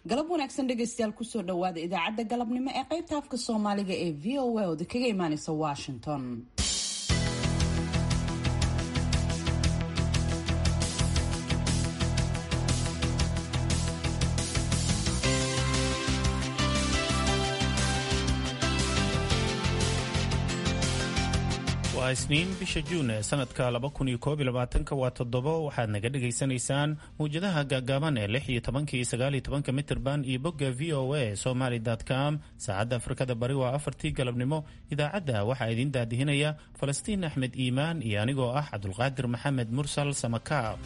galab wanaagsan dhegaystayaal kusoo dhawaada idaacadda galabnimo ee qaybta afka soomaaliga ee v o a oda kaga imaaneysa washington waa isniin bisha juun ee sanadka waa toddobo waxaad naga dhegaysanaysaan mawjadaha gaagaaban ee lix iyo tobanka iyo sagaal iyo tobanka mitirban iyo bogga v o a somaly com saacadda afrikada bari waa afartii galabnimo idaacadda waxaa idiin daadihinaya falastiin axmed iimaan iyo anigoo ah cabdulqaadir maxamed mursal samakaab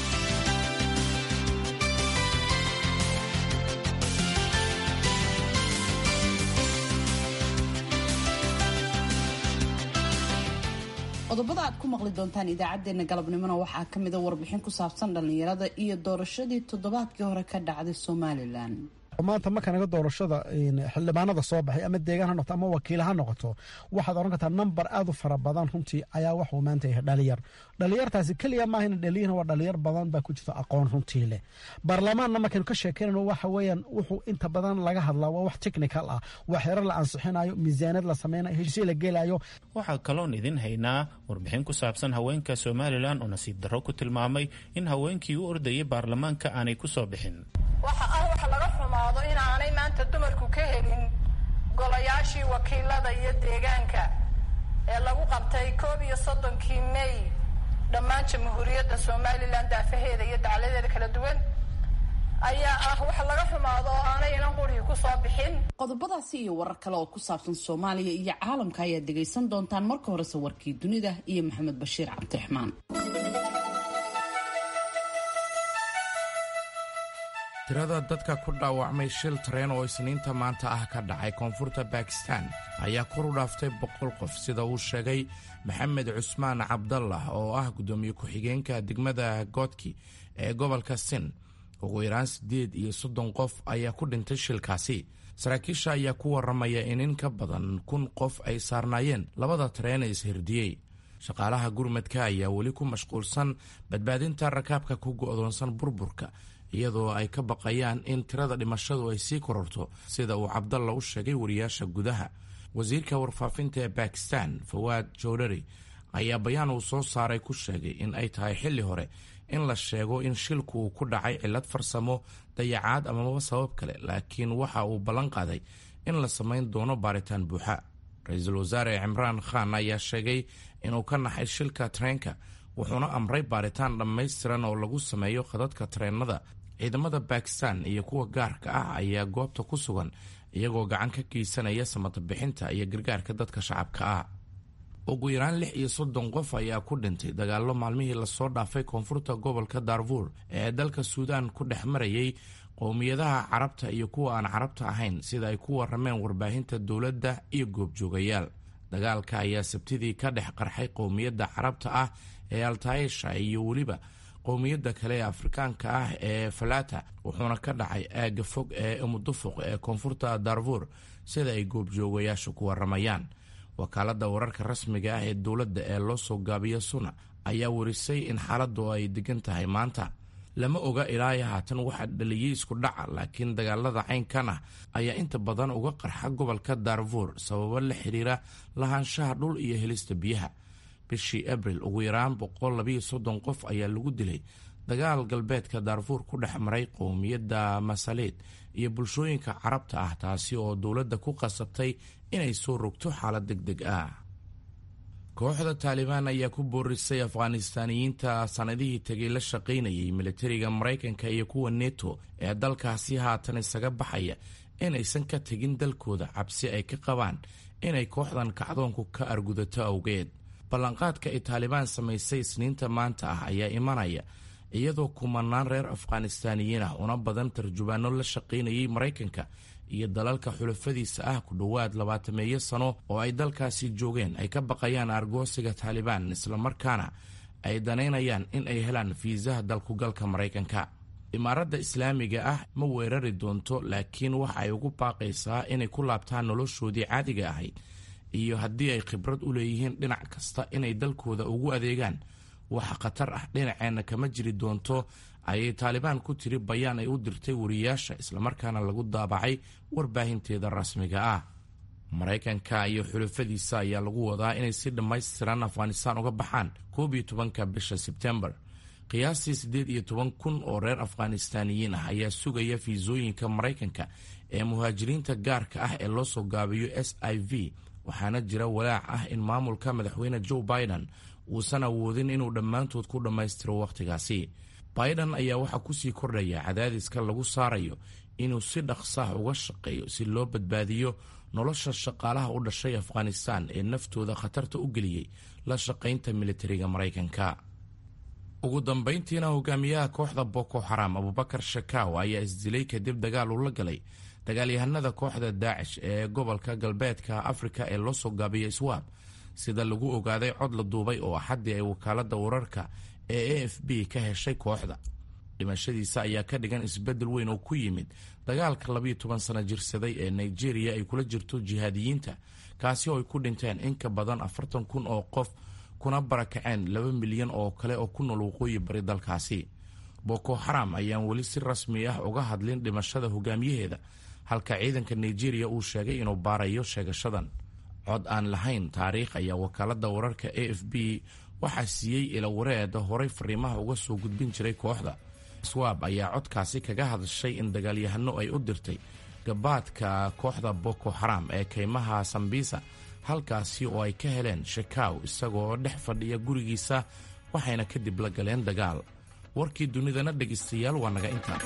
qodobada aad ku maqli doontaan idaacadeena galabnimona waxaa kamida warbixin ku saabsan dhallinyarada iyo doorashadii toddobaadkii hore ka dhacday somalilan maanta markanaga doorashada xildhibaanada soo baxay ama deegaan ha noqoto ama wakiil ha noqoto waxaad oran kartaa namber aad u fara badan runtii ayaa waxuu maanta yahay dhalinyar dhalinyartaasi keliya maahayna dhaliyan waa dhalinyar badan baa ku jirta aqoon runtii leh baarlamaanna markaynu ka sheekeynayno waxa weeyaan wuxuu inta badan laga hadlaa waa wax technical ah waa xerar la ansixinayo miisaaniyad la sameynayo heshiisyo la gelayo waxaa kaloon idin haynaa warbixin ku saabsan haweenka somalilan oo nasiib darro ku tilmaamay in haweenkii u ordayay baarlamaanka aanay ku soo bixin waxa ah wax laga xumaado inaanay maanta dumarku ka helin golayaashii wakiilada iyo deegaanka ee lagu qabtay koob iyo soddonkii may dhammaan jamhuuriyadda somalilan daafaheeda iyo dacladeeda kala duwan ayaa ah wax laga xumaado oo aanay inan qurhi ku soo bixin qodobadaasi iyo warar kale oo ku saabsan soomaaliya iyo caalamka ayaad dhegaysan doontaan marka horese warkii dunida iyo maxamed bashiir cabdiraxmaan tirada dadka ku dhaawacmay shil tareen oo isniinta maanta ah ka dhacay koonfurta bakistan ayaa kor u dhaaftay boqol qof sida uu sheegay maxamed cusmaan cabdallah oo ah guddoomiye ku-xigeenka degmada goodki ee gobolka sin ugu yaraan siddeed iyo soddon qof ayaa ku dhintay shilkaasi saraakiisha ayaa ku warramaya in in ka badan kun qof ay saarnaayeen labada tareen ee ishirdiyey shaqaalaha gurmadka ayaa weli ku mashquulsan badbaadinta rakaabka ku go'doonsan burburka iyadoo ay ka baqayaan in tirada dhimashadu ay sii kororto sida uu cabdalla u sheegay wariyaasha gudaha wasiirka warfaafinta ee bakistan fawaad jowdhari ayaa bayaan uu soo saaray ku sheegay in ay tahay xilli hore in la sheego in shilku uu ku dhacay cillad farsamo dayacaad amaba sabab kale laakiin waxa uu ballan qaaday in la samayn doono baaritaan buuxa ra-iisul wasaare cimraan khan ayaa sheegay inuu ka naxay shilka tareenka wuxuuna amray baaritaan dhammaystiran oo lagu sameeyo khadadka tareennada ciidamada bakistan iyo kuwa gaarka ah ayaa goobta ku sugan iyagoo gacan ka geysanaya samatabixinta iyo gargaarka dadka shacabka ah ugu yaraan lix iyo soddon qof ayaa ku dhintay dagaallo maalmihii lasoo dhaafay koonfurta gobolka darfuur ee dalka suudaan ku dhex marayay qowmiyadaha carabta iyo kuwa aan carabta ahayn sida ay ku warameen warbaahinta dowladda iyo goobjoogayaal dagaalka ayaa sabtidii ka dhex qarxay qowmiyadda carabta ah ee altaisha iyo weliba qowmiyadda kale ee afrikaanka ah ee falata wuxuuna ka dhacay aagga fog ee umudufuq ee koonfurta darfuur sida ay goobjoogayaashu ku waramayaan wakaaladda wararka rasmiga ah ee dowladda ee loo soo gaabiyo suna ayaa warisay in xaaladdu ay degan tahay maanta lama oga ilaa haatan waxaa dhaliyey isku dhaca laakiin dagaalada caynkan ah ayaa inta badan uga qarxa gobolka darfuur sababo la xiriira lahaanshaha dhul iyo helista biyaha bishii abril ugu yaraan boqol labiyo soddon qof ayaa lagu dilay dagaal galbeedka daarfuur ku dhex maray qowmiyadda masaleed iyo bulshooyinka carabta ah taasi oo dowladda ku qasabtay inay soo rogto xaalad deg deg ah kooxda taalibaan ayaa ku boorisay afghanistaaniyiinta sanadihii tegay la shaqaynayay militariga maraykanka iyo kuwa neto ee dalkaasi haatan isaga baxaya inaysan ka tegin dalkooda cabsi ay ka qabaan inay kooxdan kacdoonku ka argudato awgeed ballanqaadka ay taalibaan samaysay isniinta maanta ah ayaa imanaya iyadoo kumanaan reer afghanistaaniyiin ah una badan tarjubaano la shaqaynayay maraykanka iyo dalalka xulafadiisa ah ku dhowaad labaatameeyo sano oo ay dalkaasi joogeen ay ka baqayaan argoosiga taalibaan islamarkaana ay danaynayaan in ay helaan fiisaha dalkugalka maraykanka imaaradda islaamiga ah ma weerari doonto laakiin waxa ay ugu baaqaysaa inay ku laabtaan noloshoodii caadiga ahayd iyo haddii ay khibrad u leeyihiin dhinac kasta inay dalkooda ugu adeegaan waxa khatar ah dhinaceenna kama jiri doonto ayay taalibaan ku tiri bayaan ay u dirtay wariyaasha islamarkaana lagu daabacay warbaahinteeda rasmiga ah maraykanka iyo xulafadiisa ayaa lagu wadaa inay si dhammaystiran afghanistaan uga baxaan koob iyo tobanka bisha sebtembar qiyaastii siddeed iyo toban kun oo reer afghanistaaniyiin ah ayaa sugaya fiisooyinka maraykanka ee muhaajiriinta gaarka ah ee loo soo gaabiyo s i v waxaana jira walaac ah in maamulka madaxweyne joe biden uusan awoodin inuu dhammaantood ku dhammaystiro wakhtigaasi biden ayaa waxaa kusii kordhaya cadaadiska lagu saarayo inuu si dhaqsaah uga shaqeeyo si loo badbaadiyo nolosha shaqaalaha u dhashay afghanistan ee naftooda khatarta u geliyey la shaqaynta militariga maraykanka ugu dambayntiina hogaamiyaha kooxda boko xaram abubakar shakaw ayaa isdilay kadib dagaal uu la galay dagaalyahanada kooxda daacish ee gobolka galbeedka afrika ee loo soo gaabiya iswaab sida lagu ogaaday cod la duubay oo axaddii ay wakaalada wararka ee a f b ka heshay kooxda dhimashadiisa ayaa ka dhigan isbeddel weyn oo ku yimid dagaalka labiyo toban sano jirsaday ee nigeria ay kula jirto jihaadiyiinta kaasi oo ay ku dhinteen in ka badan afartan kun oo qof kuna barakaceen laba milyan oo kale oo ku nool waqooyi bari dalkaasi boko xaram ayaan weli si rasmi ah uga hadlin dhimashada hogaamiyaheeda halka ciidanka nigeria uu sheegay inuu baarayo sheegashadan cod aan lahayn taariikh ayaa wakaalada wararka a f b waxaa siiyey ilawareeda horay fariimaha uga soo gudbin jiray kooxda swaab ayaa codkaasi kaga hadashay in dagaalyahano ay u dirtay gabaadka kooxda boko xaram ee kaymaha sambisa halkaasi oo ay ka heleen shakaw isagoo dhex fadhiya gurigiisa waxayna kadib la galeen dagaal warkii dunidana dhegaystayaal waa naga intaa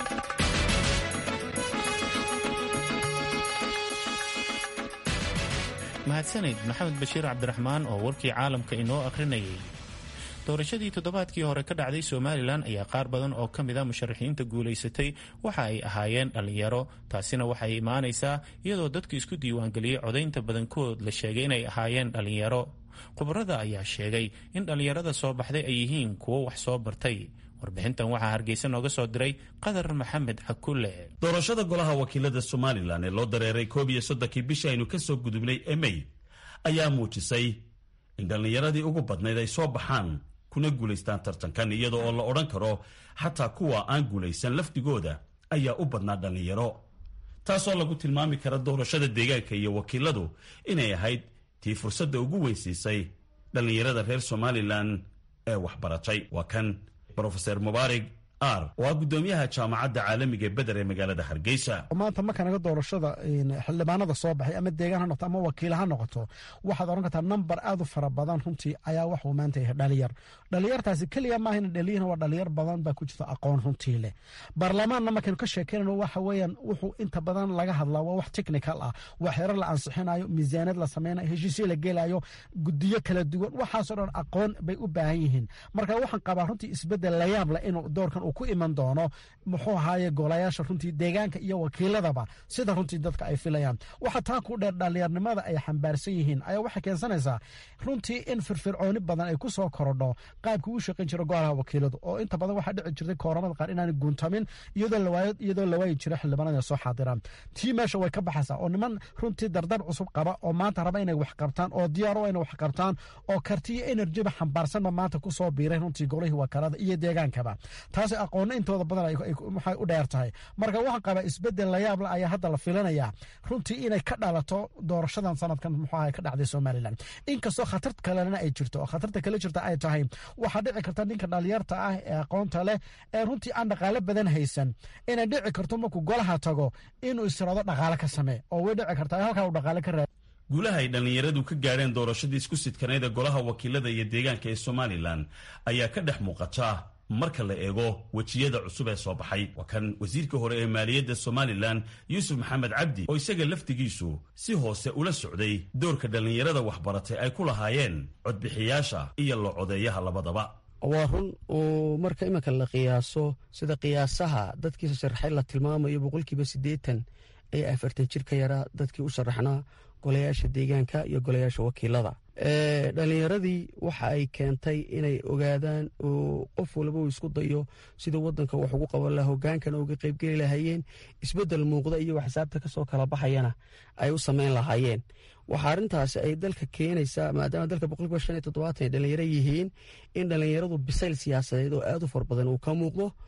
mahadsanid maxamed bashiir cabdiraxmaan oo warkii caalamka inoo akhrinayay doorashadii toddobaadkii hore ka dhacday somalilan ayaa qaar badan oo ka mid a musharaxiinta guulaysatay waxa ay ahaayeen dhallinyaro taasina waxay imaanaysaa iyadoo dadku isku diiwaangeliyey codaynta badankood la sheegay inay ahaayeen dhallinyaro khubarada ayaa sheegay in dhallinyarada soo baxday ay yihiin kuwo wax soo bartay warbixintan waxaa hargeysa nooga soo diray qadar maxamed cakulle doorashada golaha wakiilada somalilan ee loo dareeray koob iyo soddonkii bishii aynu ka soo gudubnay ee mey ayaa muujisay in dhallinyaradii ugu badnayd ay soo baxaan kuna guulaystaan tartankan iyada oo la odhan karo xataa kuwa aan guulaysan lafdigooda ayaa u badnaa dhallinyaro taasoo lagu tilmaami kara doorashada deegaanka iyo wakiiladu inay ahayd tii fursadda ugu weynsiisay dhallinyarada reer somalilan ee waxbaratay waa kan rofeor mubaarig ar oo ah guddoomiyaha jaamacadda caalamiga ee beder ee magaalada hargeysa maanta marka naga doorashada xildhibaanada soo baxay ama deegaan ha noqoto ama wakiil ha noqoto waxaad odhan kartaa namber aad u fara badan runtii ayaa waxuu maanta yahay dhalinyar dhalinyartaasi keliya maahayna dhaliyin waa dhalinyar badan baa ku jirta aqoon runtii leh baarlamaanna markaynu ka sheekeynayno waxa weeyaan wuxuu inta badan laga hadlaa waa wax technical ah waa xerar la ansixinayo miisaaniyad la sameynayo heshiisyo la gelayo gudiyo kala duwan waxaasoo dhan aqoon bay u baahan yihiin marka waxaan qabaa runtii isbedel layaab leh inuu doorkan uu ku iman doono muxuu ahaaye golayaasha runtii deegaanka iyo wakiiladaba sida runtii dadka ay filayaan waxa taa ku dheer dhalinyarnimada ay xambaarsan yihiin ayaa waxay keensanaysaa runtii in firfircooni badan ay ku soo korodho qaabkii u shaqayn jira golaha wakiiladu oo inta badan waxaa dhici jirtay kooramada qaar inaanay guuntamin iyadoo la waayi jira xildhibaanada soo xaadiraan tii meesha way ka baxaysaa oo niman runtii dardar cusub qaba oo maanta raba inay wax qabtaan oo diyaaro inay wax qabtaan oo kartiyo enerjiba xambaarsanba maanta kusoo biiray runtii golihii wakaalada iyo deegaankaba taasi aqoonna intooda badan waxay u dheer tahay marka waxaan qabaa isbedel layaable ayaa hadda la filanayaa runtii inay ka dhalato doorashadan sanadkan muxuaha ka dhacday somalilan inkastoo khatar kalena ay jirto oo khatarta kale jirta ay tahay waxaa dhici karta ninka dhalinyarta ah ee aqoonta leh ee runtii aan dhaqaale badan haysan inay dhici karto markuu golaha tago inuu istirado dhaqaale ka samee oo way dhici kartaa halkaa uu dhaqaale ka raad guulaha ay dhallinyaradu ka gaadheen doorashadii isku sidkaneyd ee golaha wakiilada iyo deegaanka ee somalilan ayaa ka dhex muuqata marka la eego wejiyada cusub ee soo baxay waa kan wasiirka hore ee maaliyadda somalilan yuusuf maxamed cabdi oo isaga laftigiisu si hoose ula socday doorka dhallinyarada waxbaratay ay ku lahaayeen codbixiyaasha iyo la codeeyaha labadaba waa run oo marka iminka la qiyaaso sida qiyaasaha dadkiisa sharaxay la tilmaamayo boqolkiiba siddeetan ee afartan jir ka yaraa dadkii u sharaxnaa golayaasha deegaanka iyo golayaasha wakiilada dhallinyaradii waxa ay keentay inay ogaadaan oo qof walba uu isku dayo sida wadanka wax ugu qaban laha hogaankana uga qaybgeli lahaayeen isbedel muuqda iyagoo xisaabta kasoo kala baxayana ay u sameyn lahaayeen waxaa arrintaasi ay dalka keenaysaa maadaama dalka boqolkiiba shan iyo toddobaatan ay dhallinyaro yihiin in dhallinyaradu bisayl siyaasadeed oo aad u far badan uu ka muuqdo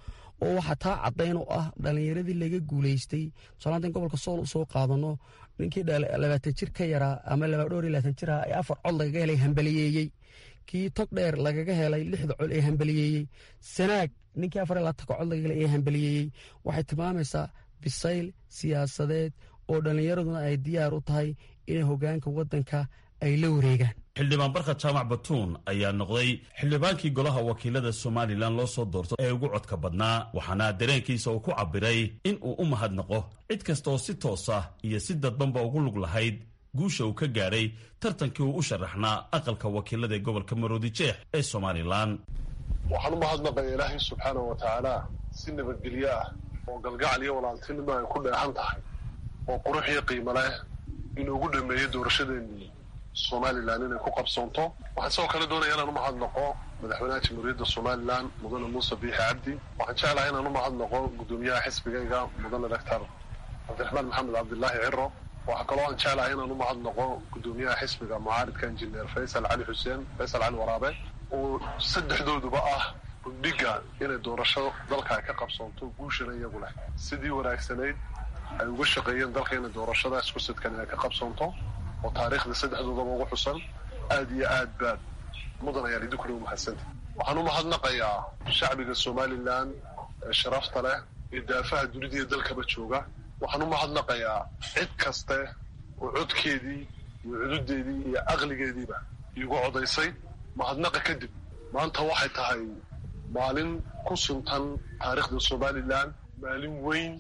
oo waxaa taa caddayn oo ah dhallinyaradii laga guulaystay tusaale haddaan gobolka sool u soo qaadano ninkii labaatan jir ka yaraa ama dhowr iyo labaatan jir ah ee afar cod lagaga helay hambaliyeeyey kii tog dheer lagaga helay lixda cod ee hambaliyeeyey sanaag ninkii afar iyo labaatanka cod lagaga helay ee hambaliyeeyey waxay tilmaamaysaa bisayl siyaasadeed oo dhallinyaraduna ay diyaar u tahay inay hoggaanka waddanka ay la wareegaan xildhibaan barka jaamac batuun ayaa noqday xildhibaankii golaha wakiilada somalilan loo soo doorto ee ugu codka badnaa waxaana dareenkiisa uu ku cabbiray in uu u mahadnaqo cid kasta oo si toosa iyo si dadbanba ugu lug lahayd guusha uu ka gaadhay tartankii uu u sharaxnaa aqalka wakiilada ee gobolka maroodi jeex ee somalilan waxaan u mahadnaqaya ilaahay subxaanah wa tacaala si nabadgelyo ah oo galgacal iyo walaaltinimo ay ku dheexan tahay oo qurux iyo qiimo leh inuugu dhameeyey doorashadeennii somalilan inay ku qabsoonto waxaan sidoo kale doonaya inaan u mahadnaqo madaxweynaha jamhuuriyadda somalilan mudane muuse biixi cabdi waxaan jeclahay inaan u mahadnaqo guddoomiyaha xisbigayga mudane doctor cabdiraxmaan maxamed cabdilaahi ciro waxaa kaloo aan jeclahay inaan u mahadnaqo guddoomiyaha xisbiga mucaaridka injineer faysal cali xuseen faysal cali waraabe oo saddexdooduba ah gundhiga inay doorasho dalka ay ka qabsoonto guushana iyagu leh sidii wanaagsanayd ay uga shaqeeyeen dalka inay doorashadaas kusidkan ay ka qabsoonto oo taariikhda saddexdoodaba ugu xusan aad iyo aad baad mudan ayaan idinkuna umahadsanta waxaan u mahadnaqayaa shacbiga somalilan ee sharafta leh ee daafaha dunida iyo dalkaba jooga waxaan u mahadnaqayaa cid kaste oo codkeedii iyo cududeedii iyo aqligeediiba iigu codaysay mahadnaqa kadib maanta waxay tahay maalin ku suntan taariikhda somalilan maalin weyn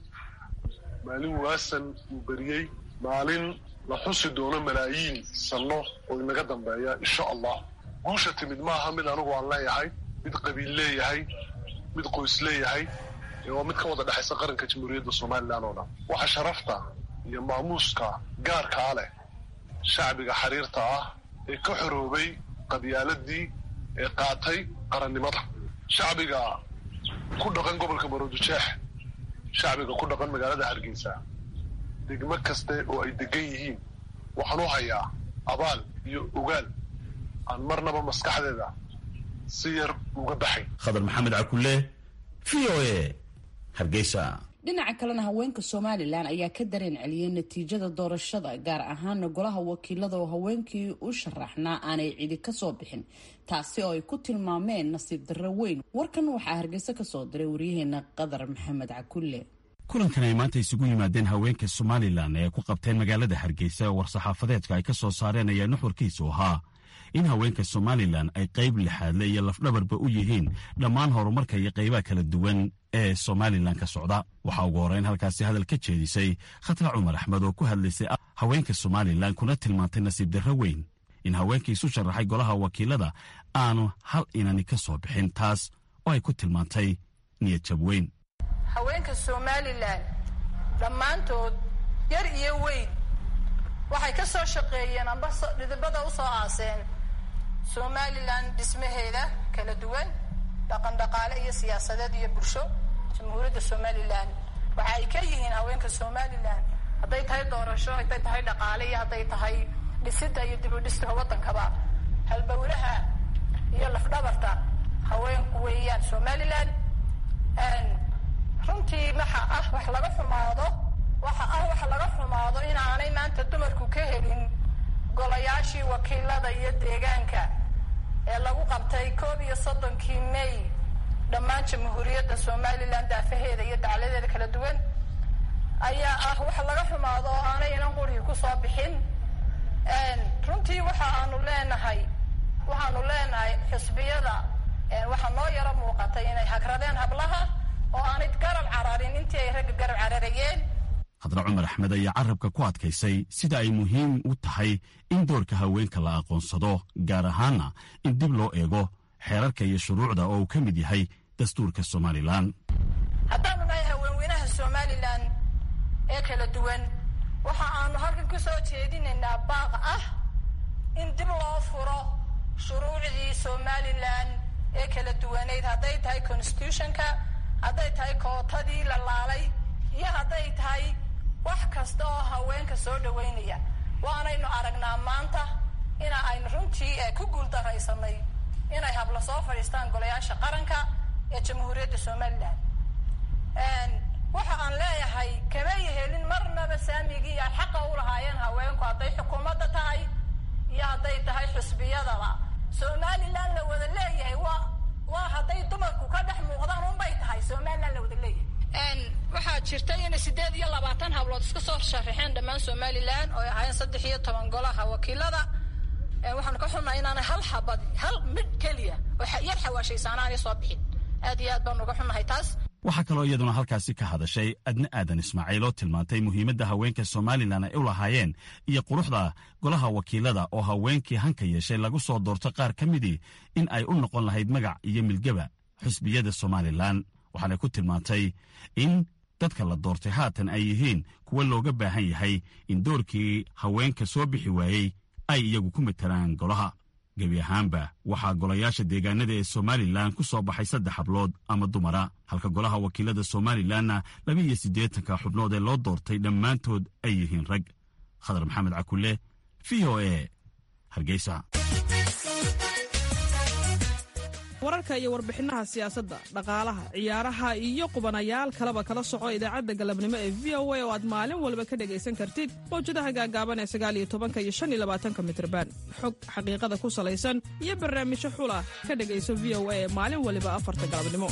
maalin waasan uu beriyey maalin la xusi doono malaayiin sanno oo inaga dambeeya insha allah guusha timid maaha mid anigu aan leeyahay mid qabiil leeyahay mid qoys leeyahay waa mid ka wada dhexaysa qaranka jamhuuriyadda somalilan oo dhan waxa sharafta iyo maamuuska gaarkaa leh shacbiga xiriirta ah ee ka xoroobay qabyaaladii ee qaatay qarannimada shacbiga ku dhaqan gobolka maroodijeex shacbiga ku dhaqan magaalada hargeysa degmo kaste oo ay degan yihiin waxaan u hayaa abaal iyo ogaal aan marnaba maskaxdeeda si yar uga baxay khadar maxamed cakulle v o a hargeysa dhinaca kalena haweenka somalilan ayaa ka dareen celiyey natiijada doorashada gaar ahaana golaha wakiilada oo haweenkii u sharaxnaa aanay cidi kasoo bixin taasi oo ay ku tilmaameen nasiib darro weyn warkan waxaa hargeysa kasoo diray waryaheena qadar maxamed cakulle kulankan ay maanta isugu yimaadeen haweenka somalilan ee ku qabteen magaalada hargeysa oo war-saxaafadeedka ay ka soo saareen ayaa nuxurkiisu ahaa in haweenka somalilan ay qayb lixaadle iyo lafdhabarba u yihiin dhammaan horumarka iyo qaybaha kala duwan ee somalilan ka socda waxaa ugu horreyn halkaasi hadal ka jeedisay khatra cumar axmed oo ku hadlaysay haweenka somalilan kuna tilmaantay nasiib darro weyn in haweenkii isu sharaxay golaha wakiilada aanu hal inani ka soo bixin taas oo ay ku tilmaantay niyad jab weyn haweenka somalilan dhammaantood yar iyo weyn waxay ka soo shaqeeyeen amba dhidibada u soo aaseen somalilan dhismaheeda kala duwan dhaqan dhaqaale iyo siyaasadeed iyo bulsho jamhuuriyadda somalilan waxa ay ka yihiin haweenka somalilan hadday tahay doorasho hadday tahay dhaqaale iyo hadday tahay dhisida iyo dib u dhiska waddankaba halbowlaha iyo lafdhabarta haweenku weeyaan somalilan runtii waxa ah wax laga xumaado waxa ah wax laga xumaado inaanay maanta dumarku ka helin golayaashii wakiilada iyo deegaanka ee lagu qabtay koob iyo soddonkii may dhammaan jamhuuriyadda somalilan daafaheeda iyo dacladeeda kala duwan ayaa ah wax laga xumaado oo aanay inan qurigi ku soo bixin runtii waxa aanu leenahay waxaanu leenahay xisbiyada waxaa noo yaro muuqatay inay hagradeen hablaha oo aanay garab cararin intii ay ragga garab cararayeen khadra cumar axmed ayaa carabka ku adkaysay sida ay muhiim u tahay in doorka haweenka la aqoonsado gaar ahaana in dib loo eego xeerarka iyo shuruucda oo uu ka mid yahay dastuurka somalilan haddaanu nahay haweenweynaha somalilan ee kala duwan waxa aanu halkan ku soo jeedinaynaa baaq ah in dib loo furo shuruucdii somalilan ee kala duwaneyd hadday tahay constitutionka hadday tahay kootadii la laalay iyo hadday tahay wax kasta oo haweenka soo dhaweynaya waanaynu aragnaa maanta ina aynu runtii ku guuldaraysanay inay habla soo fadhiistaan golayaasha qaranka ee jamhuuriyadda somalilan waxa aan leeyahay kamay helin marnaba saamigii ay xaqa u lahaayeen haweenku hadday xukuumadda tahay iyo hadday tahay xusbiyadaba somalilan la wada leeyahay waa waa hadday dumarku ka dhex muuqdaan unbay tahay somalilan la wada leeyahay waxaa jirta inay sideed iyo labaatan hablood iska soo sharaxeen dhammaan somalilan oo ay ahaayeen saddex iyo toban golaha wakiilada waxaanu ka xunnahay inaanay hal xabad hal mid keliya oo yar xawaashaysaana aanay soo bixin aad iyo aad baanu uga xunnahay taas waxaa kaloo iyaduna halkaasi ka hadashay adne aadan ismaaciil oo tilmaantay muhiimadda haweenka somalilan ay u lahaayeen iyo quruxda golaha wakiilada oo haweenkii hanka yeeshay lagu soo doorto qaar ka midii in ay u noqon lahayd magac iyo milgaba xusbiyada somalilan waxaanay ku tilmaantay in dadka la doortay haatan ay yihiin kuwa looga baahan yahay in doorkii haweenka soo bixi waayey ay iyagu ku matelaan golaha gebi ahaanba waxaa golayaasha deegaanada ee somalilan ku soo baxay saddex hablood ama dumara halka golaha wakiilada somalilanna laba iyo siddeetanka xubnood ee loo doortay dhammaantood ay yihiin rag khadar maxamed cakulle v o e hargeysa wararka iyo warbixinaha siyaasadda dhaqaalaha ciyaaraha iyo qubanayaal kaleba kala soco idaacadda galabnimo ee v o a oo aad maalin walba ka dhegaysan kartid mawjadaha gaagaaban ee sagaaliyo tobanka iyo shan iyo labaatanka mitrban xog xaqiiqada ku salaysan iyo barnaamijyo xula ka dhegayso v o a ee maalin waliba afarta galabnimo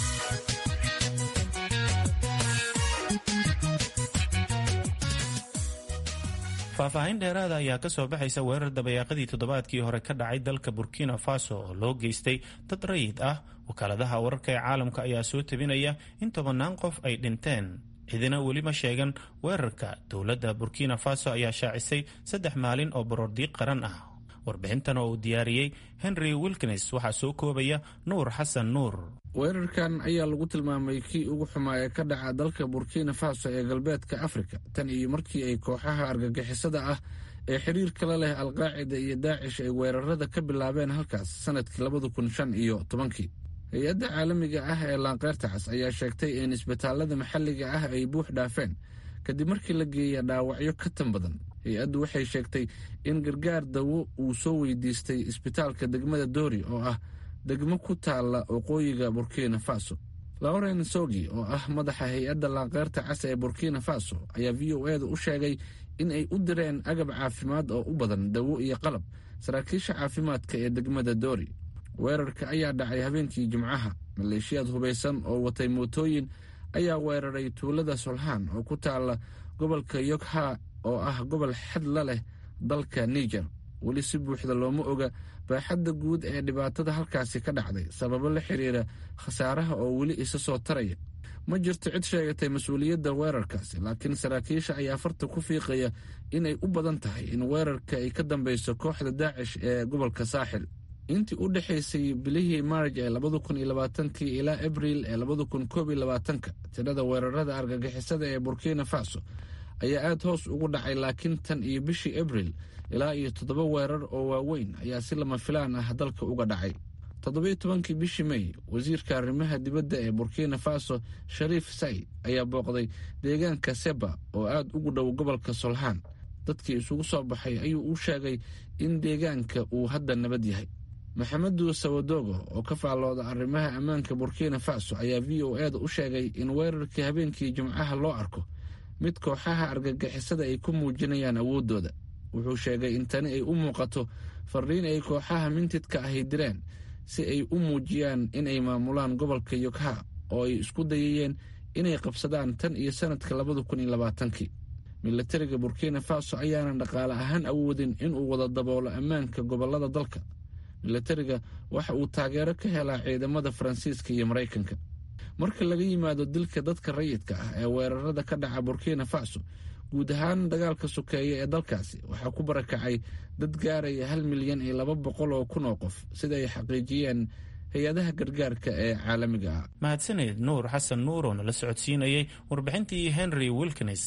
faahfaahin dheeraada ayaa ka soo baxaysa weerar dabayaaqadii toddobaadkii hore ka dhacay dalka burkina faso oo loo geystay dad rayid ah wakaaladaha wararka ee caalamka ayaa soo tebinaya in tobannaan qof ay dhinteen cidina weli ma sheegan weerarka dowladda burkina faso ayaa shaacisay saddex maalin oo baroordiiq qaran ah warbixintan oo uu diyaariyey henry wilkins waxaa soo koobaya nuur xasan nuur weerarkan ayaa lagu tilmaamay kii ugu xumaa ee ka dhaca dalka burkina faso ee galbeedka afrika tan iyo markii ay kooxaha argagixisada ah ee xiriirka la leh alqaacida iyo daacish ay weerarada ka bilaabeen halkaas sanadkii labada kun shan iyo tobankii hay-adda caalamiga ah ee laanqeyrta cas ayaa sheegtay in isbitaalada maxalliga ah ay buux dhaafeen kadib markii la geeya dhaawacyo ka tan badan hay-addu waxay sheegtay in gargaar dawo uu soo weydiistay isbitaalka degmada doori oo ah degmo ku taalla waqooyiga burkina faso lauren sogi oo ah madaxa hay-adda laanqeyrta cas ee burkina faso ayaa v o eeda u sheegay in ay u direen agab caafimaad oo u badan dawo iyo qalab saraakiisha caafimaadka ee degmada doori weerarka ayaa dhacay habeenkii jimcaha maleeshiyaad hubaysan oo watay mootooyin ayaa weeraray tuulada solhaan oo ku taalla gobolka yogha oo ah gobol xad la leh dalka niger weli si buuxda looma oga baaxadda guud ee dhibaatada halkaasi ka dhacday sababo la xiriira khasaaraha oo weli isa soo taraya ma jirto cid sheegatay mas-uuliyadda weerarkaasi laakiin saraakiisha ayaa farta ku fiiqaya inay u badan tahay in weerarka ay ka dambeyso kooxda daacish ee gobolka saaxil intii u dhexaysay bilihii maarj ee labada kun iyo labaatankii ilaa abriil ee labada kun koob iyo labaatanka tirada weerarada argagixisada ee burkina faso ayaa aada hoos ugu dhacay laakiin tan iyo bishii abriil ilaa iyo toddoba weerar oo waaweyn ayaa si lama filaan ah dalka uga dhacay toddobiyo tobankii bishii may wasiirka arrimaha dibadda ee burkina faso shariif said ayaa booqday deegaanka seba oo aada ugu dhow gobolka solhaan dadkii isugu soo baxay ayuu u sheegay in deegaanka uu hadda nabad yahay maxamedu sawadogo oo ka faallooda arrimaha ammaanka burkina faso ayaa v o eeda u sheegay in weerarkii habeenkii jimcaha loo arko mid kooxaha argagixisada ay ku muujinayaan awooddooda wuxuu sheegay in tani ay u muuqato fariin ay kooxaha mintidka ahy direen si ay u muujiyaan inay maamulaan gobolka yogha oo ay isku dayayeen inay qabsadaan tan iyo sanadka labada kun iyo labaatankii milatariga burkina faso ayaanan dhaqaale ahaan awoodin inuu wada daboolo ammaanka gobollada dalka milatariga waxa uu taageero ka helaa ciidamada faransiiska iyo maraykanka marka laga yimaado dilka dadka rayidka ah ee weerarada ka dhaca burkina faso guud ahaan dagaalka sokeeye ee dalkaasi waxaa ku barakacay dad gaaraya hal milyan iyo laba boqol oo kun oo qof sida ay xaqiijiyeen hay-adaha gargaarka ee caalamiga ah mahadsaneed nuur xasan nuur oo nala socodsiinayay warbixintii henry wilkins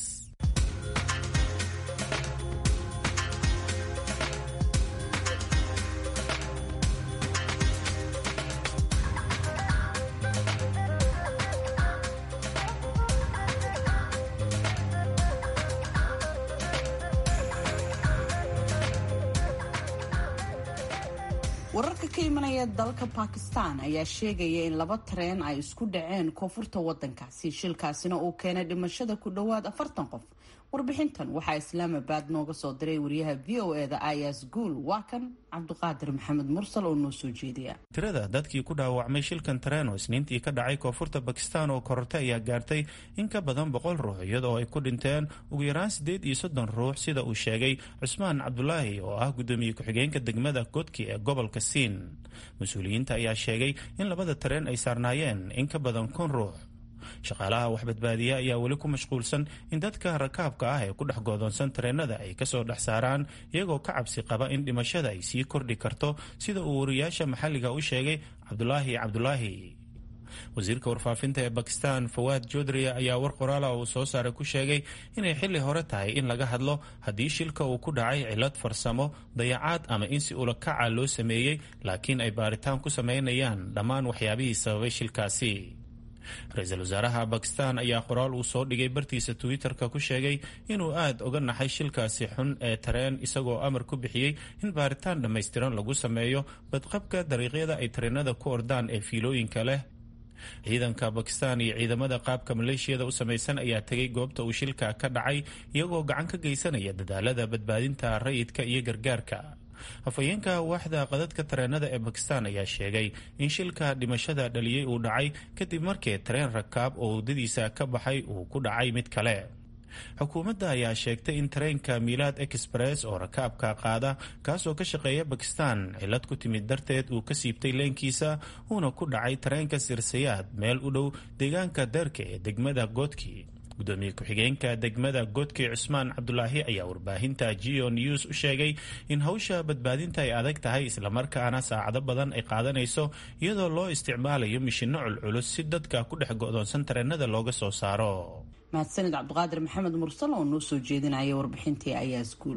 wararka ka imanaya dalka bakistan ayaa sheegaya in laba tareen ay isku dhaceen koonfurta wadankaasi shilkaasina uu keenay dhimashada ku dhowaad afartan qof warbixintan waxaa islaamabad nooga soo diray wariyaha v o eda ayas guul waa kan cabdiqaadir maxamed mursal oo noo soo jeediya tirada dadkii ku dhaawacmay shilkan tareen oo isniintii ka dhacay koonfurta bakistan oo korortay ayaa gaartay in ka badan boqol ruux iyadoo ay ku dhinteen ugu yaraan siddeed iyo soddon ruux sida uu sheegay cusmaan cabdulaahi oo ah guddoomiye ku-xigeenka degmada godki ee gobolka siin mas-uuliyiinta ayaa sheegay in labada tareen ay saarnaayeen in ka badan kun ruux shaqaalaha wax badbaadiya ayaa weli ku mashquulsan in dadka rakaabka ah ee ku dhex goodoonsan tareenada ay kasoo dhex saaraan iyagoo ka cabsi qaba in dhimashada ay sii kordhi karto sida uu wariyaasha maxalliga u sheegay cabdulaahi cabdulaahi wasiirka warfaafinta ee bakistan fawaad jodriya ayaa war qoraala uu soo saaray ku sheegay inay xilli hore tahay in laga hadlo haddii shilka uu ku dhacay cillad farsamo dayacaad ama in si ulakaca loo sameeyey laakiin ay baaritaan ku samaynayaan dhammaan waxyaabihii sababay shilkaasi ra-iisul wasaaraha bakistan ayaa qoraal uu soo dhigay bartiisa twitter-ka ku sheegay inuu aada oga naxay shilkaasi xun ee tareen isagoo amar ku bixiyey in baaritaan dhammaystiran lagu sameeyo badqabka dariiqyada ay tareenada ku ordaan ee fiilooyinka leh ciidanka bakistan iyo ciidamada qaabka maleeshiyada u samaysan ayaa tegay goobta uu shilka ka dhacay iyagoo gacan ka geysanaya dadaalada badbaadinta rayidka iyo gargaarka afhayeenka waaxda qadadka tareenada ee bakistan ayaa sheegay in shilka dhimashada dhaliyey uu dhacay kadib markii tareen rakaab oo waddadiisa ka baxay uu ku dhacay mid kale xukuumadda ayaa sheegtay in tareenka milaad express oo rakaabka qaada kaasoo ka shaqeeya bakistan cillad ku timid darteed uu ka siibtay leenkiisa uuna ku dhacay tareenka sirsayaad meel u dhow deegaanka deerka ee degmada goodki gudoomiye ku-xigeenka degmada godki cusmaan cabdulaahi ayaa warbaahinta geo news u sheegay in hawsha badbaadinta ay adag tahay islamarkaana saacado badan ay qaadanayso iyadoo loo isticmaalayo mishinno culculus si dadka ku dhex go'doonsan tareenada looga soo saaro mahadsanid cabdiqaadir maxamed mursal oo noo soo jeedinaya warbixintii ayaa iskuul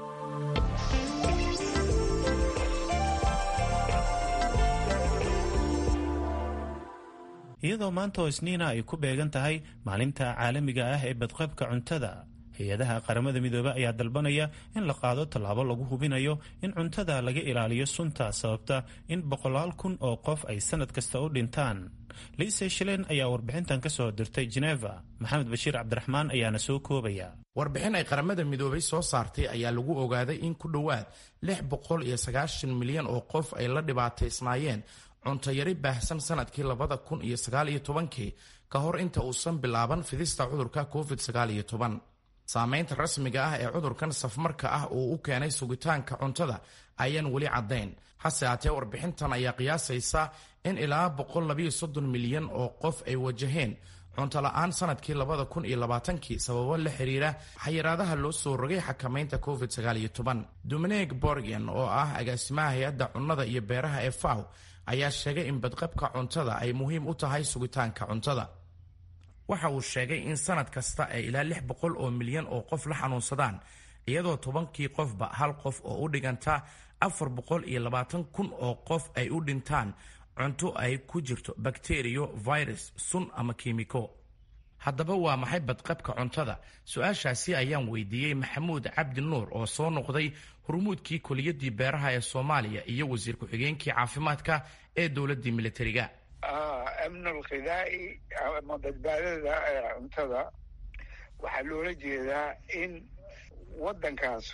iyadoo maanta oo isniina ay ku beegan tahay maalinta caalamiga ah ee badqabka cuntada hay-adaha qaramada midoobe ayaa dalbanaya in la qaado tallaabo lagu hubinayo in cuntada laga ilaaliyo sunta sababta in boqolaal kun oo qof ay sanad kasta u dhintaan liise shilen ayaa warbixintan ka soo dirtay geneva maxamed bashiir cabdiraxmaan ayaana soo koobaya warbixin ay qaramada midoobay soo saartay ayaa lagu ogaaday in ku dhowaad lix boqol iyo sagaashan milyan oo qof ay la dhibaataysnaayeen cuntayari baahsan sanadkii labada kun iyo sagaal iyo tobankii ka hor inta uusan bilaaban fidista cudurka covid sagaal iyo toban saameynta rasmiga ah ee cudurkan safmarka ah uu u keenay sugitaanka cuntada ayaan weli caddayn hase haatee warbixintan ayaa qiyaasaysa in ilaa boqol labayo soddon milyan oo qof ay wajaheen cunto la-aan sanadkii labada kun iyo labaatankii sababo la xiriira xayiraadaha loo soo rogay xakamaynta covid sagaal iyo toban dominig borgen oo ah agaasimaha hay-adda cunnada iyo beeraha ee faw ayaa sheegay in badqabka cuntada ay muhiim u tahay sugitaanka cuntada waxa uu sheegay in sanad kasta ay ilaa lix boqol oo milyan oo qof la xanuunsadaan iyadoo tobankii qofba hal qof oo u dhiganta afar boqol iyo labaatan kun oo qof ay u dhintaan cunto ay ku jirto bakteriyo virus sun ama kiimiko haddaba waa maxay badqabka cuntada su-aashaasi ayaan weydiiyey maxamuud cabdi nuur oo soo noqday hormuudkii koliyadii beeraha ee soomaaliya iyo wasiir ku-xigeenkii caafimaadka ee dowladii militariga amn alkhidaa'i ama badbaadada cuntada waxaa loola jeedaa in waddankaas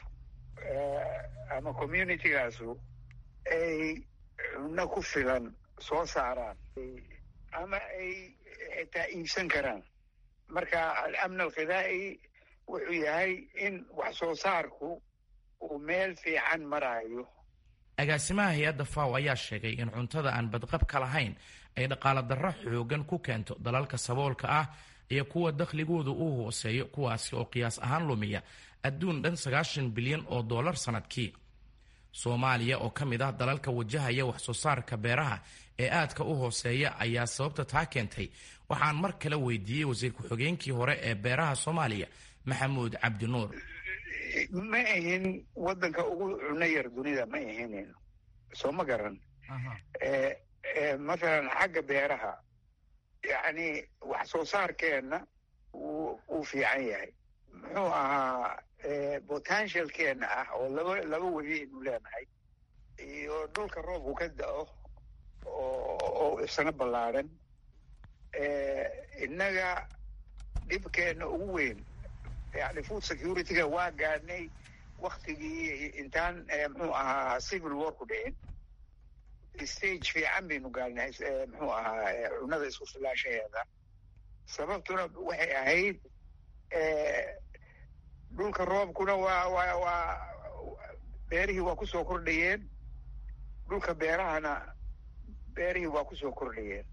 ama communitygaasu ay cunno ku filan soo saaraan ama ay xitaa iibsan karaan marka alamn alkhidaa'i wuxuu yahay in wax soo saarku uu meel fiican maraayo agaasimaha hay-adda faw ayaa sheegay in cuntada aan badqabka lahayn ay dhaqaala darro xoogan ku keento dalalka saboolka ah iyo kuwa dakhligoodu uu hooseeyo kuwaasi oo qiyaas ahaan lumiya adduun dhan sagaashan bilyan oo dollar sannadkii soomaaliya oo ka mid ah dalalka wajahaya wax soo saarka beeraha ee aadka u hooseeya ayaa sababta taa keentay waxaan mar kale weydiiyey wasiir ku-xigeenkii hore ee beeraha soomaaliya maxamuud cabdinuur ma ahin waddanka ugu cuno yar dunida ma ahinin soo ma garan mathalan xagga beeraha yacni wax soo saarkeenna wuu fiican yahay muxuu ahaa potentialkeenna ah oo laba laba webi aynu leenahay iyo oo dhulka roobku ka da-o oo isna ballaadhan innaga dhibkeenna ugu weyn yani food security-ga waa gaadhnay waktigii intaan muxuu ahaa civil war ku dhicin stage fiican baynu gaadhnay muxuu ahaa cunada isku filaashaheeda sababtuna waxay ahayd dhulka roobkuna waa waa waa beerihii waa kusoo kordhayeen dhulka beerahana beerihii waa kusoo kordhayeen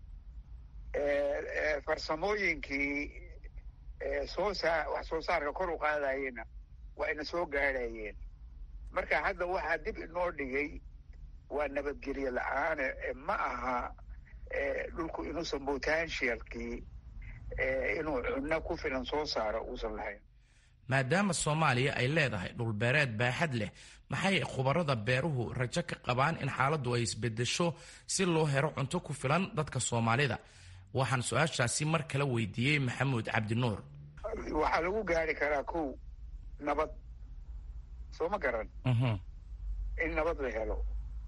farsamooyinkii soo saa wax soo saarka kor u qaadayena waa ina soo gaadhayeen marka hadda waxaa dib inoo dhigay waa nabadgelye la-aane ma aha dhulku inuusan potentialkii inuu cunno ku filan soo saaro uusan lahayn maadaama soomaaliya ay leedahay dhulbeereed baaxad leh maxay khubarada beeruhu rajo ka qabaan in xaaladdu ay isbedesho si loo helo cunto ku filan dadka soomaalida waxaan su-aashaasi mar kale weydiiyey maxamuud cabdinuur waxaa lagu gaari karaa kow nabad soo ma garan in nabad la helo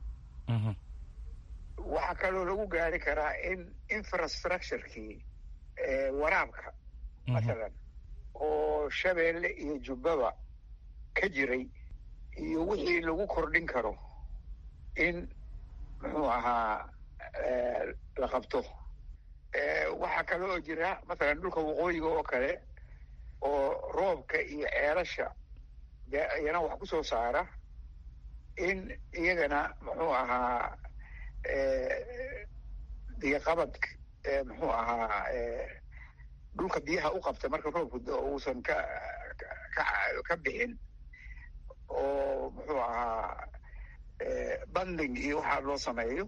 waxaa kaloo lagu gaari karaa in infrastructurekii waraabka mathalan oo shabeelle iyo jubbaba ka jiray iyo wixii lagu kordhin karo in muxuu ahaa la qabto waxaa kale oo jira mathalan dhulka waqooyiga oo kale oo roobka iyo ceelasha iyana wax ku soo saara in iyagana muxuu ahaa biyoqabad muxuu ahaa dhulka biyaha u qabta marka roobku uusan ka ka bixin oo muxuu ahaa banding iyo waxaa loo sameeyo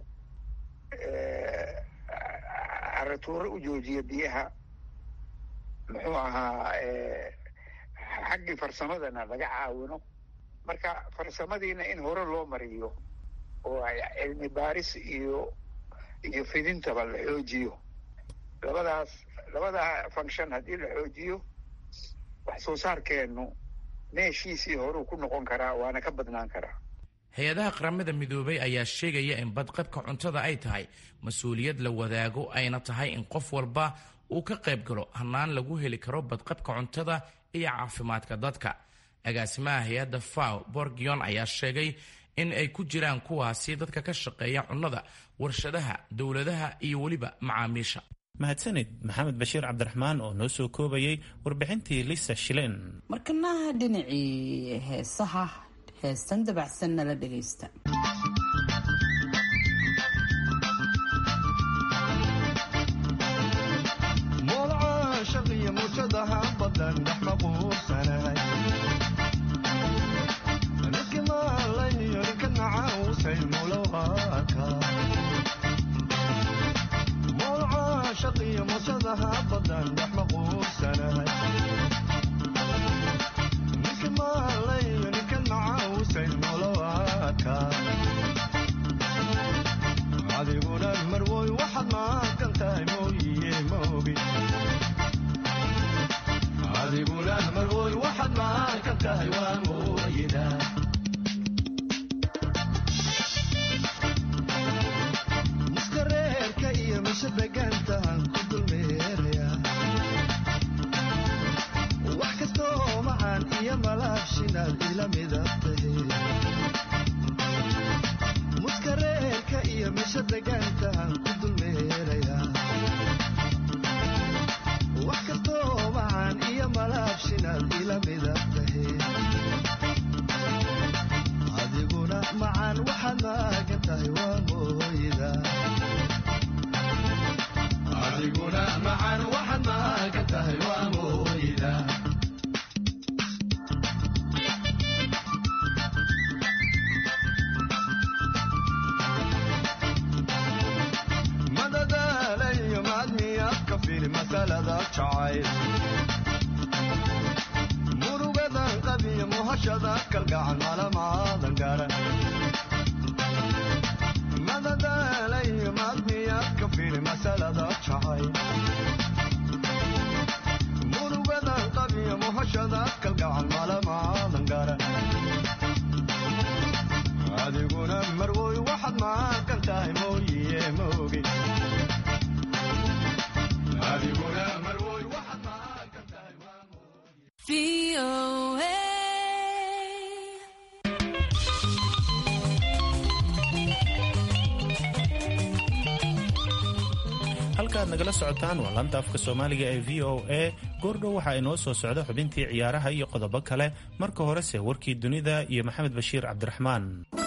caratuuro u joojiya biyaha muxuu ahaa xaggii farsamadana laga caawino marka farsamadiina in hore loo mariyo oo cilmi baaris iyo iyo fidintaba la xoojiyo labadaas labadaa function haddii la xoojiyo wax soo saarkeennu meeshiisii horuu ku noqon karaa waana ka badnaan karaa hay-adaha qaramada midoobay ayaa sheegaya in badqabka cuntada ay tahay mas-uuliyad la wadaago ayna tahay in qof walba uu ka qayb galo hannaan lagu heli karo badqabka cuntada iyo caafimaadka dadka agaasimaha hay-adda faw borgion ayaa sheegay in ay ku jiraan kuwaasi dadka ka shaqeeya cunnada warshadaha dowladaha iyo weliba macaamiisha mahadsanid maxamed bashiir cabdiraxmaan oo noo soo koobayay warbixintii lisa shilen markanaha dhinacii heesaha heestan dabacsan nala dhegaysta halkaaad nagala socotaan waa laanta afka soomaaliga ee v o a goordhow waxaa inoo soo socda xubintii ciyaaraha iyo qodobo kale marka horese warkii dunida iyo maxamed bashiir cabdiraxmaan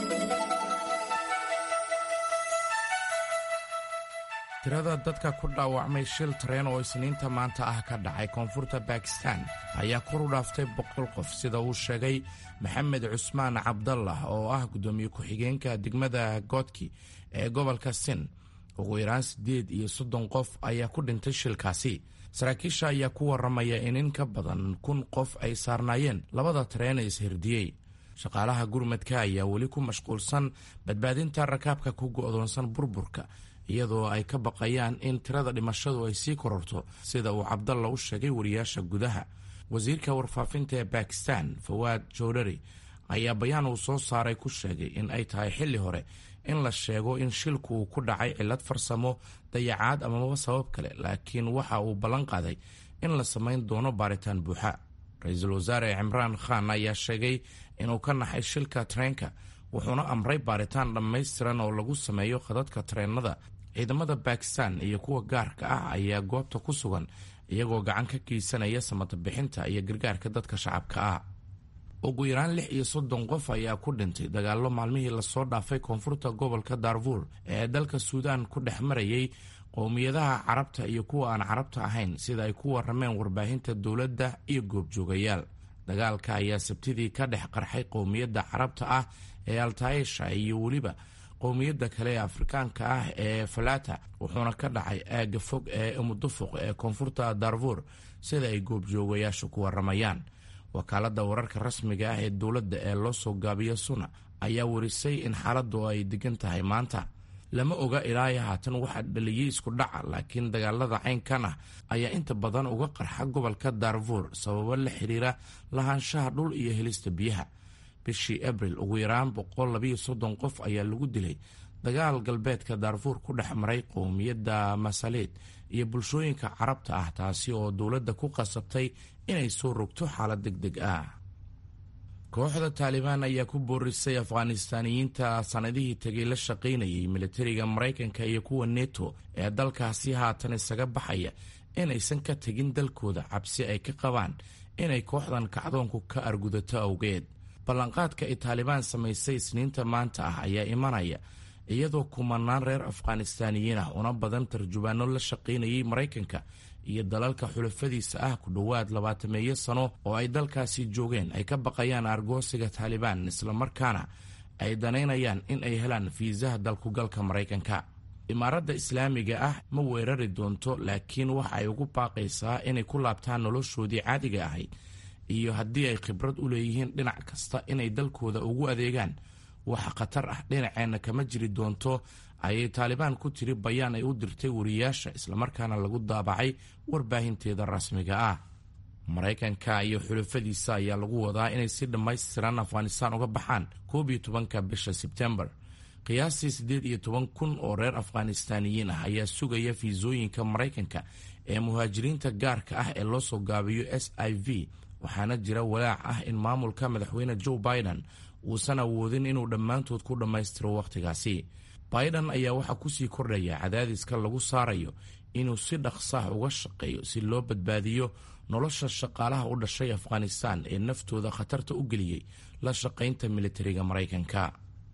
tirada dadka ku dhaawacmay shil tareen oo isniinta maanta ah ka dhacay koonfurta bakistan ayaa kor u dhaaftay boqol qof sida uu sheegay maxamed cusmaan cabdallah oo ah guddoomiye ku-xigeenka degmada goodki ee gobolka sin ugu yaraan siddeed iyo soddon qof ayaa ku dhintay shilkaasi saraakiisha ayaa ku warramaya in in ka badan kun qof ay saarnaayeen labada tareen ee ishirdiyey shaqaalaha gurmadka ayaa weli ku mashquulsan badbaadinta rakaabka ku go'doonsan burburka iyadoo ay ka baqayaan in tirada dhimashadu ay sii kororto sida uu cabdalla u sheegay wariyaasha gudaha wasiirka warfaafinta ee bakistan fawaad jowdhari ayaa bayaan uu soo saaray ku sheegay in ay tahay xilli hore in la sheego in shilku uu ku dhacay cillad farsamo dayacaad amaba sabab kale laakiin waxa uu ballan qaaday in la samayn doono baaritaan buuxa ra-iisul wasaare cimraan khan ayaa sheegay inuu ka naxay shilka tareenka wuxuuna amray baaritaan dhammaystiran oo lagu sameeyo khadadka tareennada ciidamada bakistan iyo kuwa gaarka ah ayaa goobta ku sugan iyagoo gacan ka geysanaya samata bixinta iyo gargaarka dadka shacabka ah ugu yaraan lix iyo soddon qof ayaa ku dhintay dagaallo maalmihii lasoo dhaafay koonfurta gobolka darfuur ee dalka suudaan ku dhex marayay qowmiyadaha carabta iyo kuwa aan carabta ahayn sida ay ku warameen warbaahinta dowladda iyo goobjoogayaal dagaalka ayaa sabtidii ka dhex qarxay qowmiyadda carabta ah ee altaisha iyo weliba qowmiyadda kale ee afrikaanka ah ee falata wuxuuna ka dhacay aagga fog ee umudufuq ee koonfurta darfuur sida ay goobjoogayaashu ku waramayaan wakaaladda wararka rasmiga ah ee dowladda ee loo soo gaabiyo suna ayaa warisay in xaaladdu ay degan tahay maanta lama oga ilaayo haatan waxaa dhaliyey isku dhaca laakiin dagaalada caynkan ah ayaa inta badan uga qarxa gobolka darfuur sababo la xiriira lahaanshaha dhul iyo helista biyaha bishii abril ugu yaraan boqol labayo soddon qof ayaa lagu dilay dagaal galbeedka darfuur ku dhex maray qowmiyadda masaliid iyo bulshooyinka carabta ah taasi oo dowladda ku qasabtay inay soo rogto xaalad deg deg ah kooxda taalibaan ayaa ku boorisay afghanistaaniyiinta sanadihii tegay la shaqaynayay militariga maraykanka iyo kuwa neto ee dalkaasi haatan isaga baxaya inaysan ka tegin dalkooda cabsi ay ka qabaan inay kooxdan kacdoonku ka argudato awgeed ballanqaadka ay taalibaan samaysay isniinta maanta ah ayaa imanaya iyadoo kumanaan reer afghanistaaniyiin ah una badan tarjubaano la shaqaynayay maraykanka iyo dalalka xulafadiisa ah ku dhowaad labaatameeyo sano oo ay dalkaasi joogeen ay ka baqayaan argoosiga taalibaan islamarkaana ay danaynayaan in ay helaan fiisaha dalkugalka maraykanka imaaradda islaamiga ah ma weerari doonto laakiin waxa ay ugu baaqaysaa inay ku laabtaan noloshoodii caadiga ahayd iyo haddii ay khibrad u leeyihiin dhinac kasta inay dalkooda ugu adeegaan waxa khatar ah dhinaceenna kama jiri doonto ayay taalibaan ku tiri bayaan ay u dirtay wariyaasha islamarkaana lagu daabacay warbaahinteeda rasmiga ah maraykanka iyo xulafadiisa ayaa lagu wadaa inay si dhammaystiran afghanistaan uga baxaan koob iyo tobanka bisha sebtembar qiyaastii siddeed iyo toban kun oo reer afghanistaaniyiin ah ayaa sugaya fiisooyinka maraykanka ee muhaajiriinta gaarka ah ee loo soo gaabiyo s i v waxaana jira walaac ah in maamulka madaxweyne joe biden uusan awoodin inuu dhammaantood ku dhammaystiro wakhtigaasi biden ayaa waxaa kusii kordhaya cadaadiska lagu saarayo inuu si dhaqsaah uga shaqeeyo si loo badbaadiyo nolosha shaqaalaha u dhashay afghanistan ee naftooda khatarta u geliyey la shaqaynta militariga maraykanka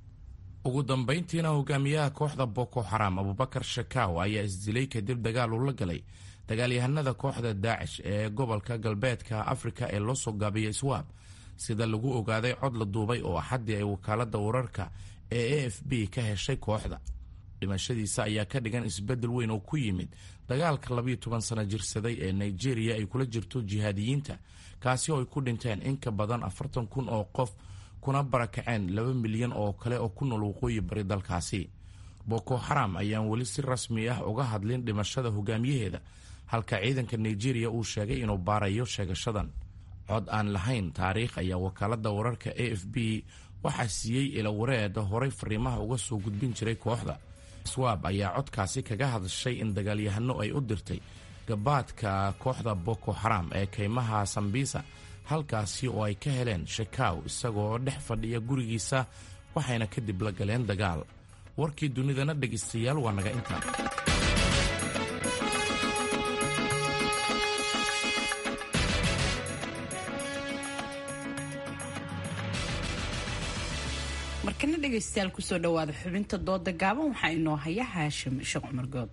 ugu dambayntiina hogaamiyaha kooxda boko xaram abubakar shakaw ayaa isdilay kadib dagaal uu la galay dagaalyahanada kooxda daacish ee gobolka galbeedka afrika ee loo soo gaabiyay swaab sida lagu ogaaday cod la duubay oo axaddii ay wakaaladda wararka ee a f b ka heshay kooxda dhimashadiisa ayaa ka dhigan isbeddel weyn oo ku yimid dagaalka labiyo toban sano jirsaday ee nigeria ay kula jirto jihaadiyiinta kaasi oo ay ku dhinteen in ka badan afartan kun oo qof kuna barakaceen laba milyan oo kale oo ku nool waqooyi bari dalkaasi boko xaram ayaan weli si rasmi ah uga hadlin dhimashada hogaamiyaheeda halka ciidanka nigeria uu sheegay inuu baarayo sheegashadan cod aan lahayn taariikh ayaa wakaaladda wararka a f b waxaa siiyey ilawareeda horay fariimaha uga soo gudbin jiray kooxda swab ayaa codkaasi kaga hadashay in dagaalyahano ay u dirtay gabaadka kooxda boko xaram ee kaymaha sambisa halkaasi oo ay ka heleen shakaw isagoo dhex fadhiya gurigiisa waxayna kadib la galeen dagaal warkii dunidana dhegaystayaal waa naga intaa markana dhegaystayaal kusoo dhawaada xubinta dooda gaaban waxaa inoo haya haashim sheekh cumar good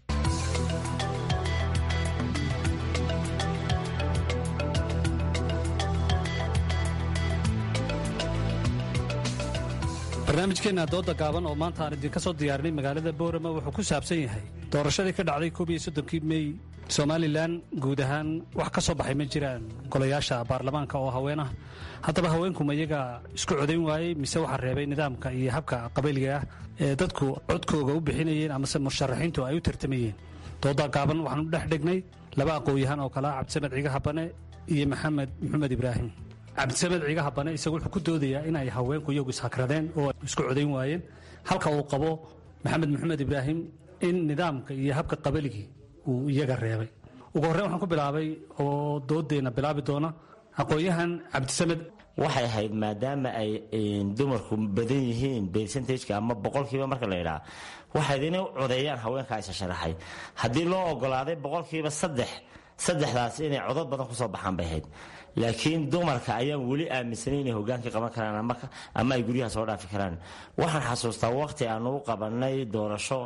barnaamijkeenna dooda gaaban oo maanta aan idinka soo diyaarinay magaalada boorama wuxuu ku saabsan yahay doorashadii ka dhacday koob iyo soddonkii mey somalilan guud ahaan wax ka soo baxay ma jiraan golayaasha baarlamaanka oo haween ah haddaba haweenkuma iyaga isku codayn waayey mise waxaa reebay nidaamka iyo habka qabaliga ah ee dadku codkooga u bixinayeen amase musharaxiintu ay u tartamayeen dooda gaaban waxaanu dhex dhignay laba aqoon-yahaan oo kale ah cabdisamed ciga habane iyo maxamed maxamed ibraahim cabdisamed ciga habane isagu wuxuu ku doodayaa in ay haweenku iyagu ishakradeen oo isku codayn waayeen halka uu qabo maxamed maxamed ibraahim in nidaamka iyo habka qabaligii uu iyaga reebay ugu horreyn waxaan ku bilaabay oo doodeenna bilaabi doona aqoon-yahan cabdisamed waxay ahayd maadaama ay dumarku badan yihiin bercentageka ama boqolkiiba marka la yidhaha waxayd inay u codeeyaan haweenkaa isa sharaxay haddii loo ogolaaday boqolkiiba saddex saddexdaas inay codod badan kusoo baxaan bay ahayd laakiin dumarka ayaan weli aaminsanay inay hogaankii qaban karaan ama ay guryaha soo dhaafi karaan waxaan xasuustaa waqti aanu u qabanay doorasho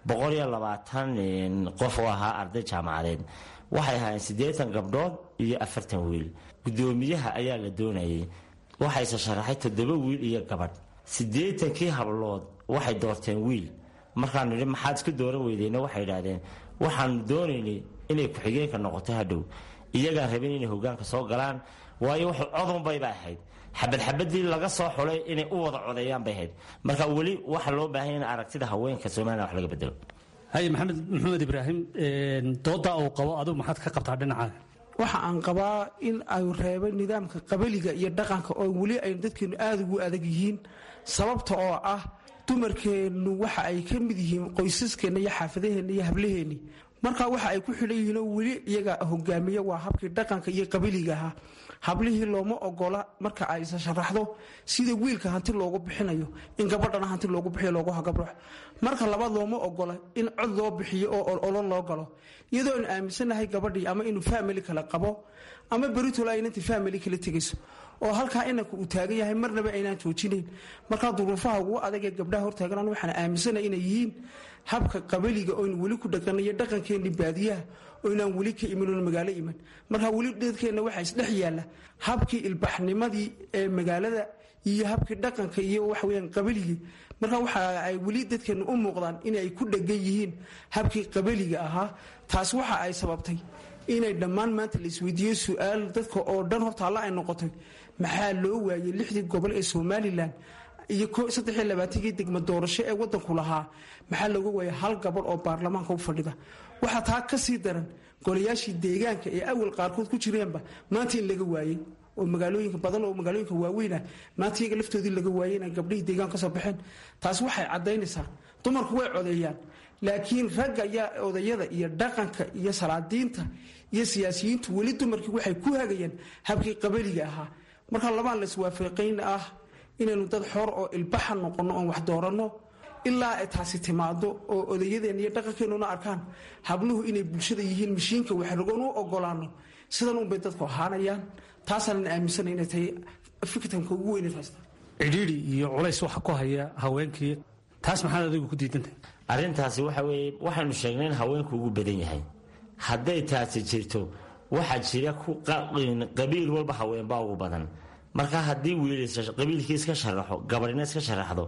qof oo ahaa arday jaamacadeed waxay ahaayeen siddeetan gabdhood iyo afartan wiil guddoomiyaha ayaa la doonayay waxayse sharaxay toddoba wiil iyo gabadh siddeetankii hablood waxay doorteen wiil markaanu nidhi maxaad isku dooran weydeenna waxay idhaahdeen waxaanu doonaynay inay ku-xigeenka noqoto hadhow iyagaan rabin inay hogaanka soo galaan waayo wuxuu codunbayba ahayd xabad xabadii laga soo xulay inay u wada codeeyaan bay ahayd marka weli waxa loo baahanya in aragtida haweenka somalilan wax laga bedelo haye maxamed maxamed ibraahim dooda uu qabo adigu maxaad ka qabtaa dhinaca waxa aan qabaa in ay reebay nidaamka qabaliga iyo dhaqanka oo weli ay dadkeenu aada ugu adag yihiin sababta oo ah dumarkeennu waxa ay ka mid yihiin qoysaskeenna iyo xaafadaheenna iyo hablaheenni marka waxa ay ku xidhan yihiin oo weli iyaga hogaamiya waa habkii dhaqanka iyo qabiliga ahaa hablihii looma ogola marka ay isa sharaxdo sida wiilka hanti loogu bixinayo in gabadhana hanti loogu bixiyo loogu hagabro marka labaad looma ogola in cod loo bixiyo oo ololo loo galo iyadoo aan aaminsanahay gabadhii ama inuu famili kale qabo ama beritol aynanta famili kala tegayso oo halkaa inanka uu taagan yahay marnaba aynaan joojinayn markaa duruufaha ugu adag ee gabdhaha hortaagan waxaan aaminsana inay yihiin habka qabaliga oynu weli ku dhaqanayo dhaqankeenni baadiyaha oynaan weli ka imin magaalo iman marka weli dadkeenna waxaa isdhex yaalla habkii ilbaxnimadii ee magaalada iyo habkii dhaqanka iyo waxaweyaan qabiligii marka waxa ay weli dadkeenna u muuqdaan inay ku dhegan yihiin habkii qabaliga ahaa taas waxa ay sababtay inay dhammaan maanta la isweydiiyo su-aal dadka oo dhan horta alla ay noqotay maxaa loo waayey lixdii gobol ee somalilan iyo saddex iyo labaatankii degmo doorasho ee wadanku lahaa maxaa looga waayay hal gabadh oo baarlamaanka u fadhida waxaa taa ka sii daran golayaashii deegaanka ee awal qaarkood ku jireenba maanta in laga waayey oo magaalooyinka badan oo magaalooyinka waaweynah maanta iyaga laftoodii laga waayey inay gabdhihii deegaan kasoo baxeen taas waxay caddaynaysaa dumarku way codeeyaan laakiin ragga iyo odayada iyo dhaqanka iyo salaadiinta iyo siyaasiyiintu weli dumarkii waxay ku hagayaan habkii qabaliga ahaa marka labaan laiswaafaqayn ah inaynu dad xor oo ilbaxa noqonno oon wax dooranno ilaa ay taasi timaado oo odayadeenna iyo dhaqankeenuna arkaan habluhu inay bulshada yihiin mashiinka waxragoon u ogolaano sidan unbay dadku ahaanayaan taasaanan aaminsana inay tahay fiktanka ugu weyne taas cidhiidhi iyo culays waxa ku haya haweenkii taas maxaad adigu ku diidantahay arrintaasi waxa weeye waxaanu sheegnay in haweenku ugu badan yahay hadday taasi jirto waxaa jira qabiil walba haweenbaa ugu badan marka haddii wiil qabiilkii iska sharaxo gabadhina iska sharaxdo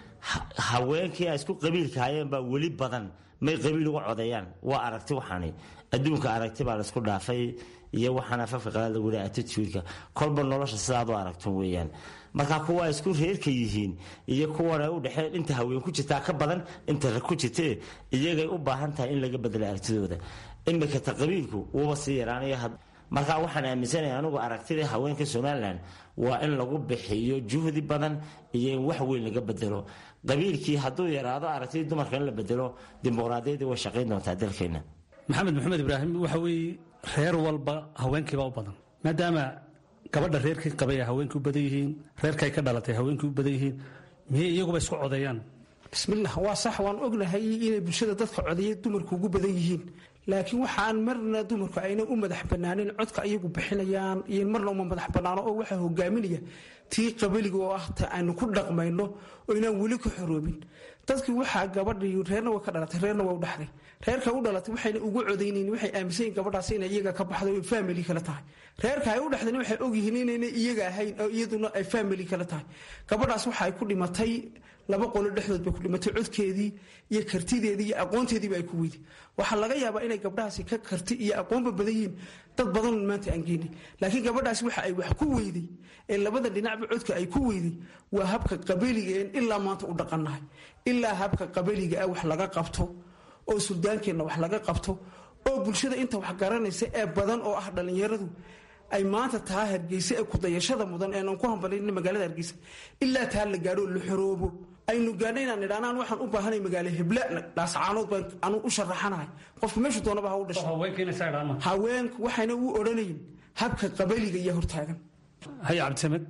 haweenkii ay isku qabiilka hayeen baa weli badan may qabiil uga codeeyaan waa aragti waxaani adduunka aragti baa laisku dhaafay iyo waxaana afafka qalaad lagu leeyahay attitude-ka kolba nolosha sidaad u aragto weeyaan marka kuwa isku reerka yihiin iyo kuwana u dhexeen inta haween ku jirtaa ka badan inta rag ku jirtee iyagay u baahan tahay in laga bedelo aragtidooda imika ta qabiilku wuuba sii yaraanaya marka waxaan aaminsanahay anugu aragtidii haweenka somalilan waa in lagu bixiyo juhdi badan iyo in wax weyn laga bedelo qabiilkii hadduu yaraado aragtidii dumarka in la bedelo dimuqraadiyaddii way shaqayn doontaa dalkeena maxamed maxamed ibraahim waxa weeye reer walba haweenkiibaa u badan maadaama gabadha reerkii qabay ay haweenkii u badan yihiin reerkay ka dhalatay haweenkii u badan yihiin miyey iyaguba isku codeeyaan bismillah waa sax waan ognahay inay bulshada dadka codeeya dumarku ugu badan yihiin laakiin waxaan marna dumarku ayna u madax banaanin codka iyagu bixinayaan iyo marna uma madax banaano oo waxaa hogaaminaya tii qabaliga oo ah ta aynu ku dhaqmayno oo inaan weli ka xoroobin dadkii waxaa gabadhii reerna way ka dhalatay reerna waa u dhaxday reerka u dhalatay waxayna ugu codaynayn waxay aaminsan yihin gabadhaas inay iyaga ka baxdo ay family kale tahay reerka ay u dhexdayna waxay ogyihiin inayna iyaga ahayn oo iyaduna ay family kale tahay gabadhaas waxa ay ku dhimatay laba qolo dhexdood bay ku dhimatay codkeedii iyo kartideedii iyo aqoonteediiba ay ku weyday waxaa laga yaabaa inay gabdhahaasi ka karti iyo aqoonba badan yihiin dad badan maanta aan geenay laakiin gabadhaasi waxa ay wax ku weyday ee labada dhinacba codka ay ku weyday waa habka qabaliga een ilaa maanta u dhaqannahay ilaa habka qabaliga ah wax laga qabto oo suldaankeenna wax laga qabto oo bulshada inta wax garanaysa ee badan oo ah dhallinyaradu ay maanta taa hargeysa ee kudayashada mudan eenan ku hambalin magaalada hargeysa ilaa taa la gaadho la xoroobo aynu gaadho inaan idhaanaan waxaan u baahanay magaalo hebla dhaascaanood baan anu u sharaxanahay qofka meeshu doonaba ha u dhasho haweenku waxayna u odhanayin habka qabaliga iyo hortaagan hay cabdisamed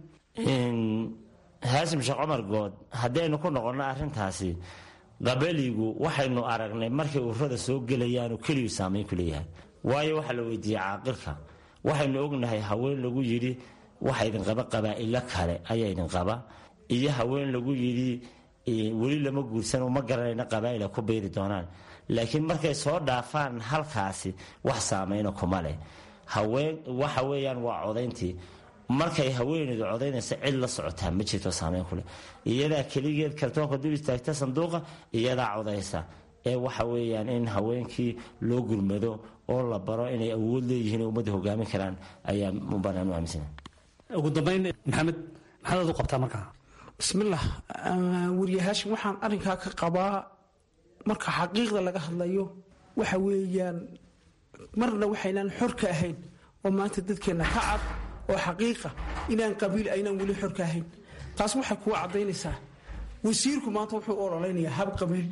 haasim sheekh cumar good haddaynu ku noqonno arrintaasi qabaligu waxaynu aragnay markay ururada soo gelayaanu keliyu saamayn ku leeyahay waayo waxaa la weydiiyey caaqilka waxaynu ognahay haween lagu yidhi waxa idin qaba qabaa'ilo kale ayaa idin qaba iyo haween lagu yidhi weli lama guursano ma garanayna qabaa'ila ku beeri doonaan laakiin markay soo dhaafaan halkaasi wax saamayna kuma leh haween waxa weeyaan waa codayntii markay haweeneydu codaynaysa cid la socotaa ma jirto saamayn kuleh iyadaa keligeed kartoonka dul istaagta sanduuqa iyadaa codaysa ee waxa weeyaan in haweenkii loo gurmado oo la baro inay awood leeyihiin ummadda hogaamin karaan ayaa banaan u aaminsana ugu dambayn maxamed maxaad u qabtaa markaa bismillaah wariyahaashin waxaan arrinkaa ka qabaa marka xaqiiqda laga hadlayo waxa weeyaan marna waxaynaan xor ka ahayn oo maanta dadkeenna ka cad oo xaqiiqa inaan qabiil aynaan weli xor ka ahayn taas waxay kuwa caddaynaysaa wasiirku maanta wuxuu u ololeynayaa hab qabiil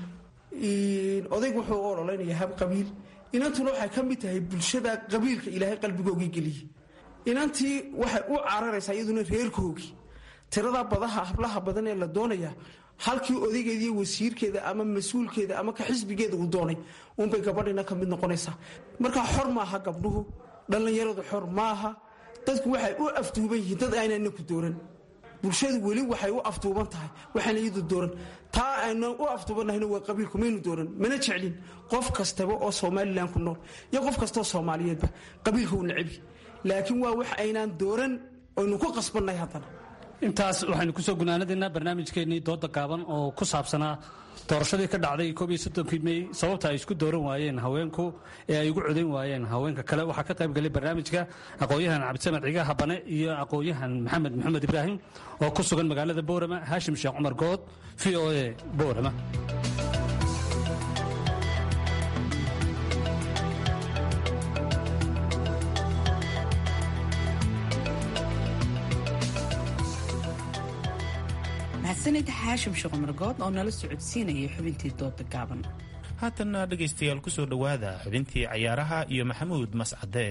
odaygu wuxuu u ololeynayaa hab qabiil inantuna waxay ka mid tahay bulshada qabiilka ilaahay qalbigoogii geliyey inantii waxay u cararaysaa iyaduna reerkoogii tirada badaha hablaha badan ee la doonaya halkii odaygeediiyo wasiirkeeda ama mas-uulkeeda ama ka xisbigeeda uu doonay uunbay gabadhina ka mid noqonaysaa markaa xor maaha gabdhuhu dhallinyaradu xor maaha dadku waxay u afduuban yihiin dad aynana ku dooran bulshadu weli waxay u afduuban tahay waxaana iyadu dooran taa aynan u afduubannahayna waa qabiilku maynu dooran mana jeclin qof kastaba oo somalilan ku nool iyo qof kastaoo soomaaliyeedba qabiilka u nacebi laakiin waa wax aynaan dooran aynu ku qasbannahay haddana intaas waxaynu kusoo gunaanadaynaa barnaamijkeennii dooda gaaban oo ku saabsanaa doorashadii ka dhacday koob iyo soddonkii mey sababta ay isku dooran waayeen haweenku ee ay ugu codayn waayeen haweenka kale waxaa ka qayb galay barnaamijka aqoon-yahan cabdisamed ciga habane iyo aqoon-yahan maxamed maxamed ibraahim oo ku sugan magaalada boorama haashim sheekh cumar good v o a boorama mahadsanid xaashim sheekh cumar good oo nala socodsiinayay xubintii dooda gaaban haatanna dhegaystayaal ku soo dhowaada xubintii cayaaraha iyo maxamuud mascade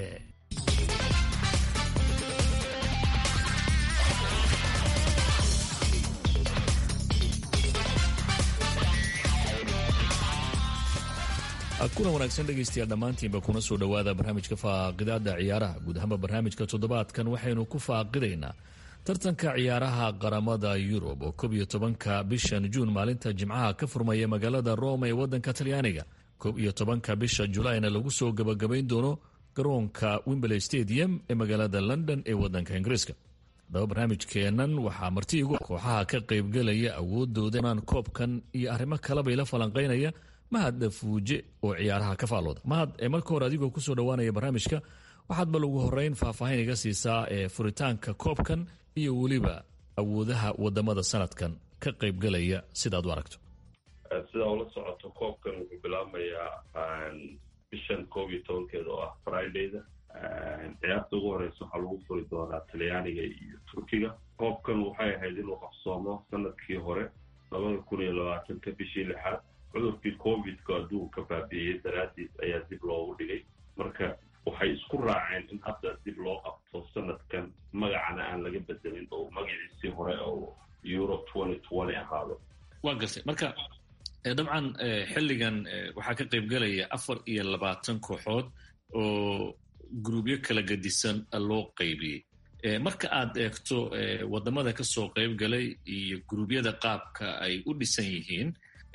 kuna wanaagsan dhegaystayaal dhammaantiinba kuna soo dhowaada barnaamijka faaqidaada ciyaaraha guud ahaanba barnaamijka toddobaadkan waxaynu ku faaqidaynaa tartanka ciyaaraha qaramada yurub oo koob iyo tobanka bishan juun maalinta jimcaha ka furmaya magaalada rome ee wadanka talyaaniga koob iyo tobanka bisha julaayna lagu soo gabagabayn doono garoonka wimberley stadium ee magaalada london ee wadanka ingiriiska haddaba barnaamijkeennan waxaa marti igu kooxaha ka qaybgalaya awoodooda koobkan iyo arrimo kalebay la falanqaynaya mahad dhafuuje oo ciyaaraha ka faallooda mahad ee marka hore adigoo kusoo dhowaanaya barnaamijka waxaad bal ugu horeyn faahfaahin iga siisaa ee furitaanka koobkan iyo weliba awoodaha wadamada sanadkan ka qaybgalaya sidaad u aragto sidaa ula socoto koobkan wuxuu bilaabmayaa bishan koob iyo tobankeeda oo ah fridayda ciyaarta ugu horeysa waxaa lagu furi doonaa talyaaniga iyo turkiga koobkan waxay ahayd inuu qabsoomo sanadkii hore labada kun iyo labaatanka bishii lixaad cudurkii covidka adduunka baabi'iyey daraadiis ayaa dib loogu dhigay marka waxay isku raaceen in hadda dib loo qabto sanadkan magacana aan laga bedelin oo magaciisii hore oo europe ahaado waa gartay marka dabcan xilligan waxaa ka qaybgalaya afar iyo labaatan kooxood oo gruubyo kala gedisan loo qaybiyey marka aad eegto wadamada kasoo qayb galay iyo guruubyada qaabka ay u dhisan yihiin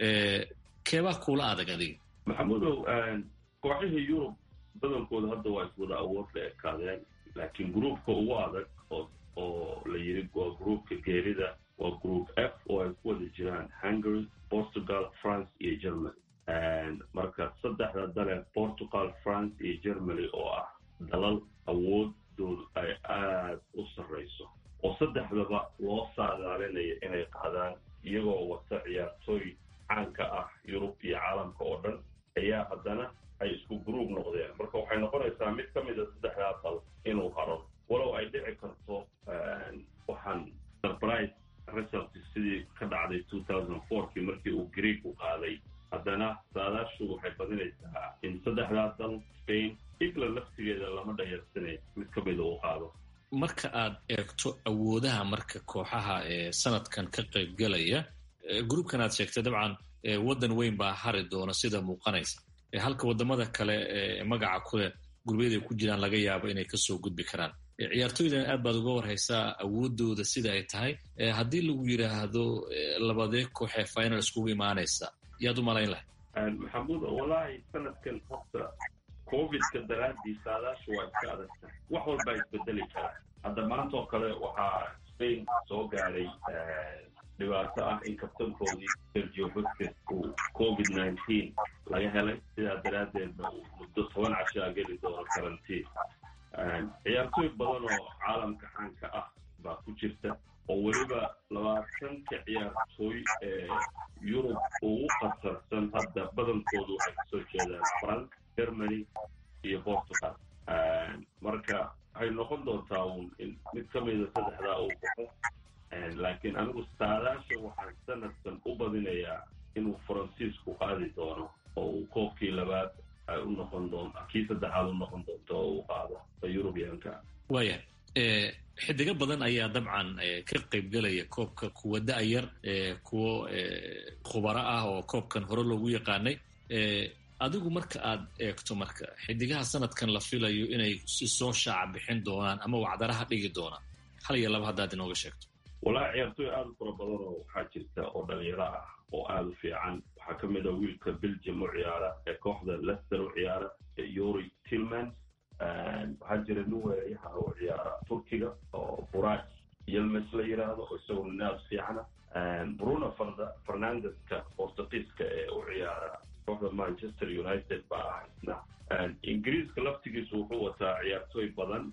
keebaa kuula adag adiga maxamudow kooxihii yurub badankooda hadda waa iswada awood la ekaadeen laakiin gruupka ugu adag oo la yiri waa gruupka geerida waa group f oo ay ku wada jiraan hungary portugal france iyo germany marka saddexda dale portugal france iyo germany oo ah dalal awoodoodu ay aad u sarrayso oo saddexdaba loo saadaalinayo inay qaadaan iyagoo wata ciyaartooy caanka ah yurub iyo caalamka oo dhan ayaa haddana ay isku gruub noqdeen marka waxay noqonaysaa mid ka mida saddexdaa dal inuu haro walow ay dhici karto waxaan surprise result sidii ka dhacday two thousand fourkii markii uu greeg u qaaday haddana saadaashu waxay badinaysaa in saddexdaa dal spain england laftigeeda lama dhayarsanay mid ka mida uu qaado marka aad eegto awoodaha marka kooxaha ee sanadkan ka qaybgalaya gruubkan aad sheegtay dabcan waddan weyn baa hari doona sida muuqanaysa halka wadamada kale ee magaca kuleh gurubyada ay ku jiraan laga yaabo inay kasoo gudbi karaan ciyaartooydan aad baad uga warhaysaa awoodooda sida ay tahay haddii lagu yidhaahdo labadee kooxee final iskugu imaanaysa yaad u malayn lahay maxamuud wallaahi sanadkan horta covidka daraadii saadaashu waa iska adagta wax walbaa isbedeli karaa hadda maanta oo kale waxaa spain soo gaadhay dhibaato ah in kabtankoodii sergio busquets uu covid nineteen laga helay sidaa daraaddeedna uu muddo toban cashaa geli doono karantiin ciyaartooy badan oo caalamka caanka ah baa ku jirta oo weliba labaatanka ciyaartooy ee yurub ugu khatarsan hadda badankoodu waxay kasoo jeedaan france germany iyo portugal marka waxay noqon doontaa uun in mid ka mida saddexdaa uu baxo laakiin anigu saadaasha waxaan sanadkan u badinayaa inuu faransiisku qaadi doono oo uu koobkii labaad ay u noqon doonto kii saddexaad u noqon doonto oo uu qaado yurubiyaanka waaya xidigo badan ayaa dabcan ka qaybgelaya koobka kuwa da-yar kuwo khubaro ah oo koobkan hore loogu yaqaanay adigu marka aad eegto marka xidigaha sanadkan la filayo inay si soo shaaca bixin doonaan ama wacdaraha dhigi doonaan hal iyo laba haddaad inooga sheegto wallaahi ciyaartooy aada u fara badan oo waxaa jirta oo dhalinyaro ah oo aada u fiican waxaa ka mid a wiilka belgium u ciyaara ee kooxda lester u ciyaara yuri tillmans waxaa jira nin weerayaha u ciyaara turkiga oo buraj yelmes la yiraahdo oo isaguna nin aada u fiicana bruno fernandeska portugiiska ee u ciyaara kooxda manchester united baa ah isna ingiriiska laftigiisu wuxuu wataa ciyaartooy badan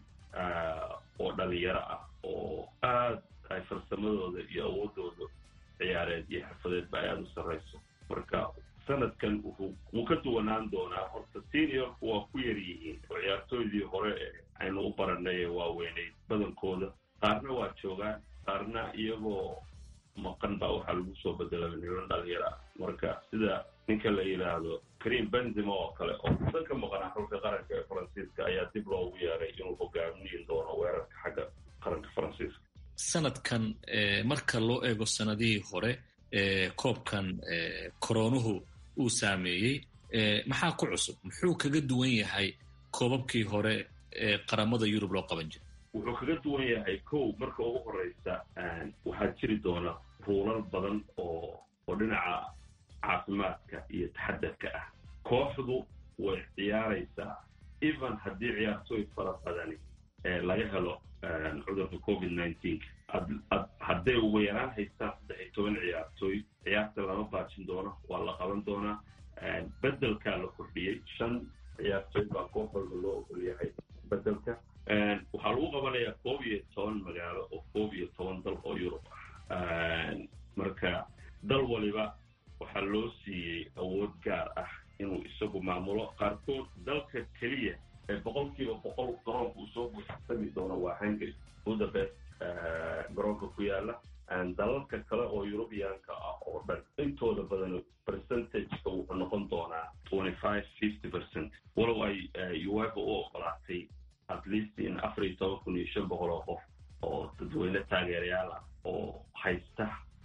oo dhalinyaro ah oo aad ay farsamadooda iyo awoodooda ciyaareed iyo xirfadeedba ay aada u sarrayso marka sanadkan wuxuu wuu ka duwanaan doonaa horta seniorku waa ku yar yihiin oo ciyaartooydii hore ee aynu u baranay ee waaweyneyd badankooda qaarna waa joogaan qaarna iyagoo maqan baa waxaa lagu soo bedelay niman dhalinyaro ah marka sida ninka la yidhaahdo karim benzima oo kale oo mudan ka maqanaa xulka qaranka ee faransiiska ayaa dib loogu yeeray inuu hogaamin doono weerarka xagga qaranka faransiiska sanadkan marka loo eego sanadihii hore koobkan koroonuhu uu saameeyey maxaa ku cusub muxuu kaga duwan yahay koobabkii hore ee qaramada yurub loo qaban jiray wuxuu kaga duwan yahay kow marka ugu horeysa waxaa jiri doona ruulal badan oo oo dhinaca caafimaadka iyo taxadarka ah kooxdu way ciyaaraysaa even haddii ciyaartooy fara badani laga helo cudurka covid nineteen hadday ugu yaraan haystaan saddex iyo toban ciyaartooy ciyaarta lama baajin doono waa la qaban doonaa bedelkaa la kordhiyey shan ciyaartooy baa koox walba loo ogol yahay bedelka waxaa lagu qabanayaa koob iyo toban magaalo oo koob iyo toban dal oo yurub ah marka dal waliba waxaa loo siiyey awood gaar ah inuu isagu maamulo qaarkood dalka keliya ee boqolkiiba boqol garoonka uu soo buuxsami doono waa hungary budapest garoonka ku yaala dalalka kale oo yurubiyaanka ah oo dhan intooda badan percentageka wuxuu noqon doonaa twenty five fifty percent walow ay uefa u ogolaatay at least in afar iyo toban kun iyo shan boqol oo qof oo dadweyne taageerayaal ah oo haysta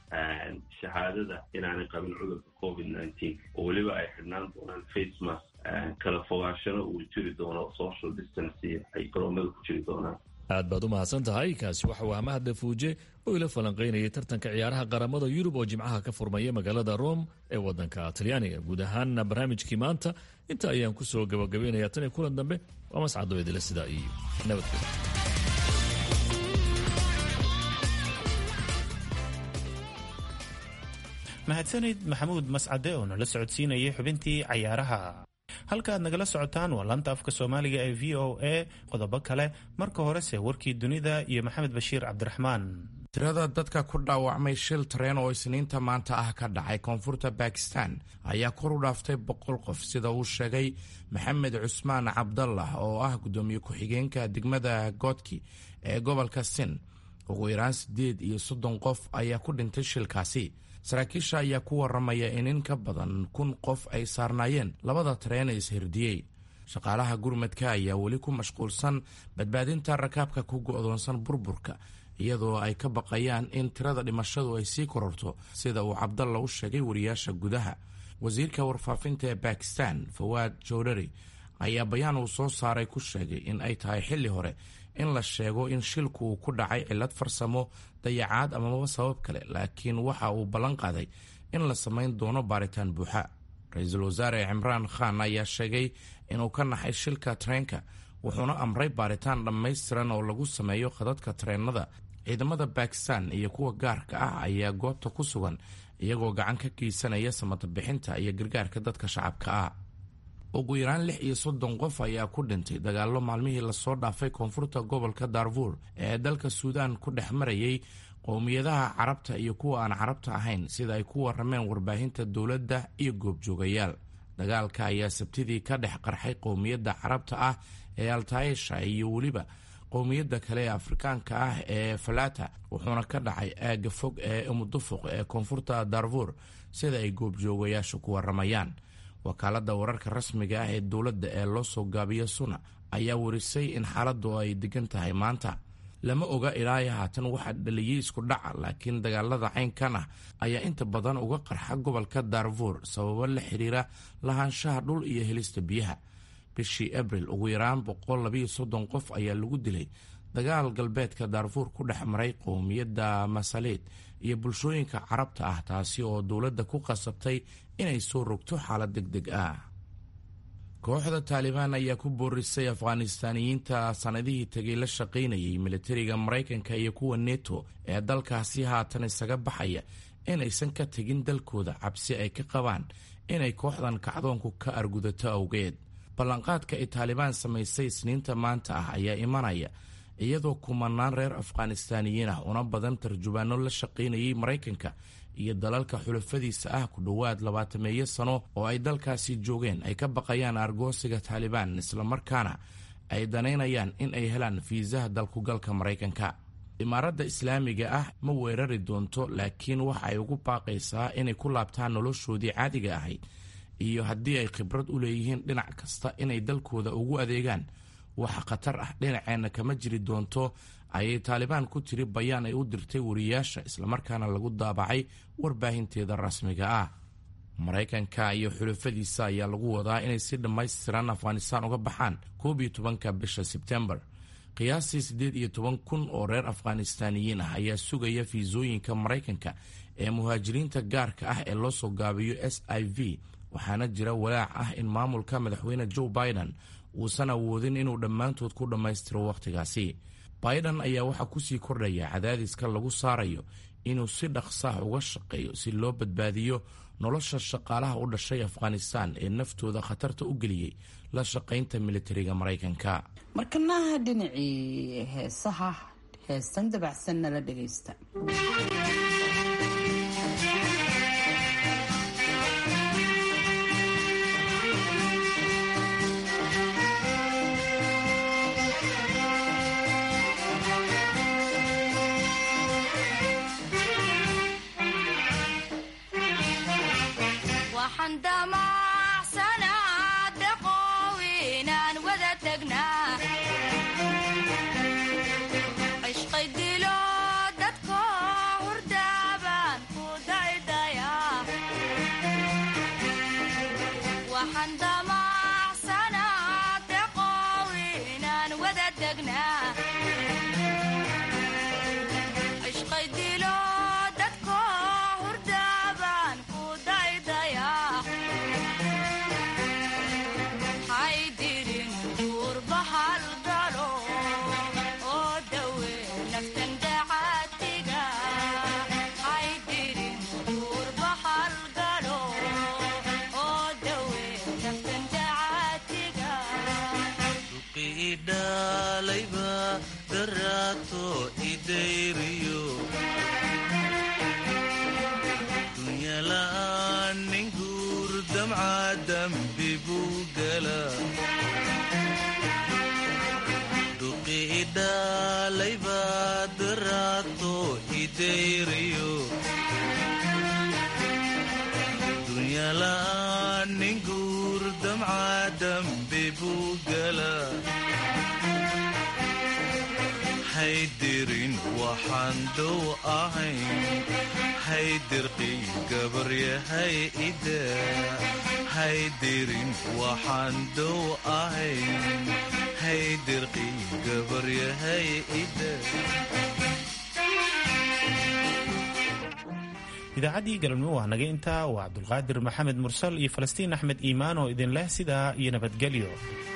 shahaadada inaanay qabin cudurka covid nineteen oo weliba ay xidhnaan doonaan face mask kala fogaashana uu jiri doono social distance ay garoomada ku jiri doonaan aad baad u mahadsan tahay kaasi waxa uu mahadle fuuje oo ila falanqaynayay tartanka ciyaaraha qaramada yurub oo jimcaha ka furmaya magaalada rome ee wadanka talyaaniga guud ahaanna barnaamijkii maanta inta ayaan ku soo gabagabaynaya tan iyo kulan dambe waa mascado idila sidaa iyo nabadgelyo mahadsanid maxamuud mascade oo nala socodsiinayay xubintii cayaaraha halkaaad nagala socotaan waa laanta afka soomaaliga ee v o a qodobo kale marka horese warkii dunida iyo maxamed bashiir cabdiraxmaan tirada dadka ku dhaawacmay shil tareen oo isniinta maanta ah ka dhacay koonfurta bakistan ayaa kor u dhaaftay boqol qof sida uu sheegay maxamed cusmaan cabdallah oo ah guddoomiye ku-xigeenka degmada goodki ee gobolka sin ugu yaraan siddeed iyo soddon qof ayaa ku dhintay shilkaasi saraakiisha ayaa ku waramaya in in ka badan kun qof ay saarnaayeen labada tareen ee ishirdiyey shaqaalaha gurmadka ayaa weli ku mashquulsan badbaadinta rakaabka ku go'doonsan burburka iyadoo ay ka baqayaan in tirada dhimashadu ay sii kororto sida uu cabdalla u sheegay wariyaasha gudaha wasiirka warfaafinta ee bakistan fawaad jowdhari ayaa bayaan uu soo saaray ku sheegay in ay tahay xilli hore in la sheego in shilku uu ku dhacay cillad farsamo dayacaad amaba sabab kale laakiin waxa uu ballan qaaday in la samayn doono baaritaan buuxa ra-iisul wasaare cimraan khan ayaa sheegay inuu ka naxay shilka tareenka wuxuuna amray baaritaan dhammaystiran oo lagu sameeyo khadadka tareennada ciidamada bakistan iyo kuwa gaarka ah ayaa goobta ku sugan iyagoo gacan ka geysanaya samatabixinta iyo gargaarka dadka shacabka ah ugu yaraan lix iyo soddon qof ayaa ku dhintay dagaallo maalmihii lasoo dhaafay koonfurta gobolka darfuur ee dalka suudaan ku dhex marayay qowmiyadaha carabta iyo kuwa aan carabta ahayn sida ay ku warameen warbaahinta dowladda iyo goobjoogayaal dagaalka ayaa sabtidii ka dhex qarxay qowmiyadda carabta ah ee altaisha iyo weliba qowmiyadda kale ee afrikaanka ah ee falata wuxuuna ka dhacay aagga fog ee umudufuq ee koonfurta darfuur sida ay goobjoogayaashu ku waramayaan wakaaladda wararka rasmiga ah ee dowladda ee loo soo gaabiyo suna ayaa warisay in xaaladdu ay degan tahay maanta lama oga ilaa haatan waxaa dhaliyey isku dhaca laakiin dagaalada caynkan ah ayaa inta badan uga qarxa gobolka darfuur sababo la xiriira lahaanshaha dhul iyo helista biyaha bishii abril ugu yaraan boqol labayo soddon qof ayaa lagu dilay dagaal galbeedka darfuur ku dhex maray qowmiyadda masaleed iyo bulshooyinka carabta ah taasi oo dowladda ku qasabtay inay soo rogto xaalad deg deg ah kooxda taalibaan ayaa ku boorisay afghanistaaniyiinta sanadihii tegay la shaqaynayay militariga maraykanka iyo kuwa neto ee dalkaasi haatan isaga baxaya inaysan ka tegin dalkooda cabsi ay ka qabaan inay kooxdan kacdoonku ka argudato awgeed ballanqaadka ay taalibaan samaysay isniinta maanta ah ayaa imanaya iyadoo kumanaan reer afghanistaaniyiin ah una badan tarjubaano la shaqaynayay maraykanka iyo dalalka xulafadiisa ah ku dhowaad labaatameeyo sano oo ay dalkaasi joogeen ay ka baqayaan argoosiga taalibaan islamarkaana ay danaynayaan in ay helaan fiisaha dalkugalka maraykanka imaaradda islaamiga ah ma weerari doonto laakiin waxa ay ugu baaqaysaa inay ku laabtaan noloshoodii caadiga ahayd iyo haddii ay khibrad u leeyihiin dhinac kasta inay dalkooda ugu adeegaan waxa khatar ah dhinaceenna kama jiri doonto ayay taalibaan ku tiri bayaan ay u dirtay wariyaasha islamarkaana lagu daabacay warbaahinteeda rasmiga ah maraykanka iyo xulafadiisa ayaa lagu wadaa inay si dhammaystiran afghanistaan uga baxaan koob iyo tobanka bisha sebtembar qiyaastii siddeed iyo toban kun oo reer afghanistaaniyiin ah ayaa sugaya fiisooyinka maraykanka ee muhaajiriinta gaarka ah ee loo soo gaabiyo s i v waxaana jira walaac ah in maamulka madaxweyne joe biden uusan awoodin inuu dhammaantood ku dhammaystiro wakhtigaasi biden ayaa waxaa kusii kordhaya cadaadiska lagu saarayo inuu si dhaqsaah uga shaqeeyo si loo badbaadiyo nolosha shaqaalaha u dhashay afghanistan ee naftooda khatarta u geliyey la shaqaynta militariga maraykanka markanaha dhinacii heesaha heestan dabacsan nala dhegaysta waxaan damacsanaa deqow inaan wada degnaa daraato idayriyo dunyala'aan nin guur damca dambi buu gala duqi idhalaybaa daraato idayriyo dunyala'aan nin guur damca dambi buu gala haydirin waxaan dow ahayn haydirqiy gabaryahay ida haydirin waxaan dow ahayn haydirqiy gabaryahay ida idaacaddii galabnimo waa naga intaa waa cabdulqaadir maxamed mursal iyo falastiin axmed iimaan oo idin leh sidaa iyo nabadgelyo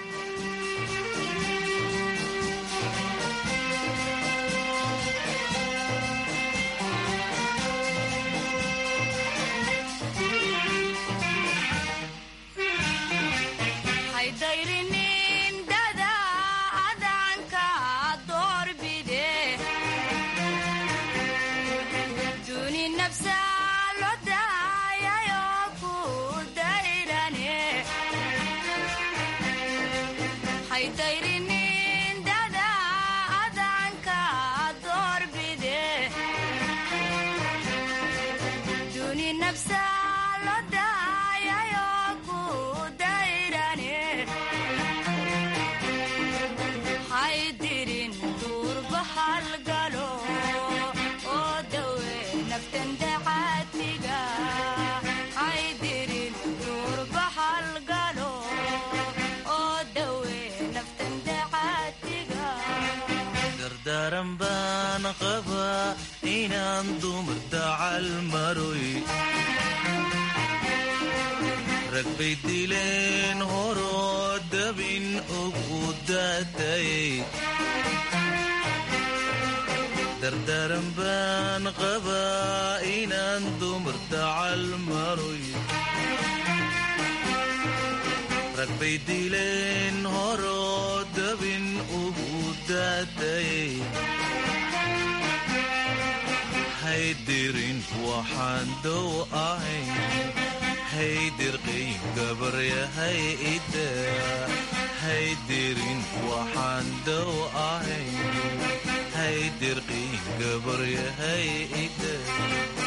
daran baan qabaa inaan dumar dacal maroy rag bay dileen horoo dabin ugu daatayay dardaran baan qabaa inaan dumar dacal maroy rag bay dileen horoo dabin ugu daatayay haydirin waxaan dow ahayn haydirqiy gabaryahay ida haydirin waxaan dow ahayn haydirqiy gabaryahay ida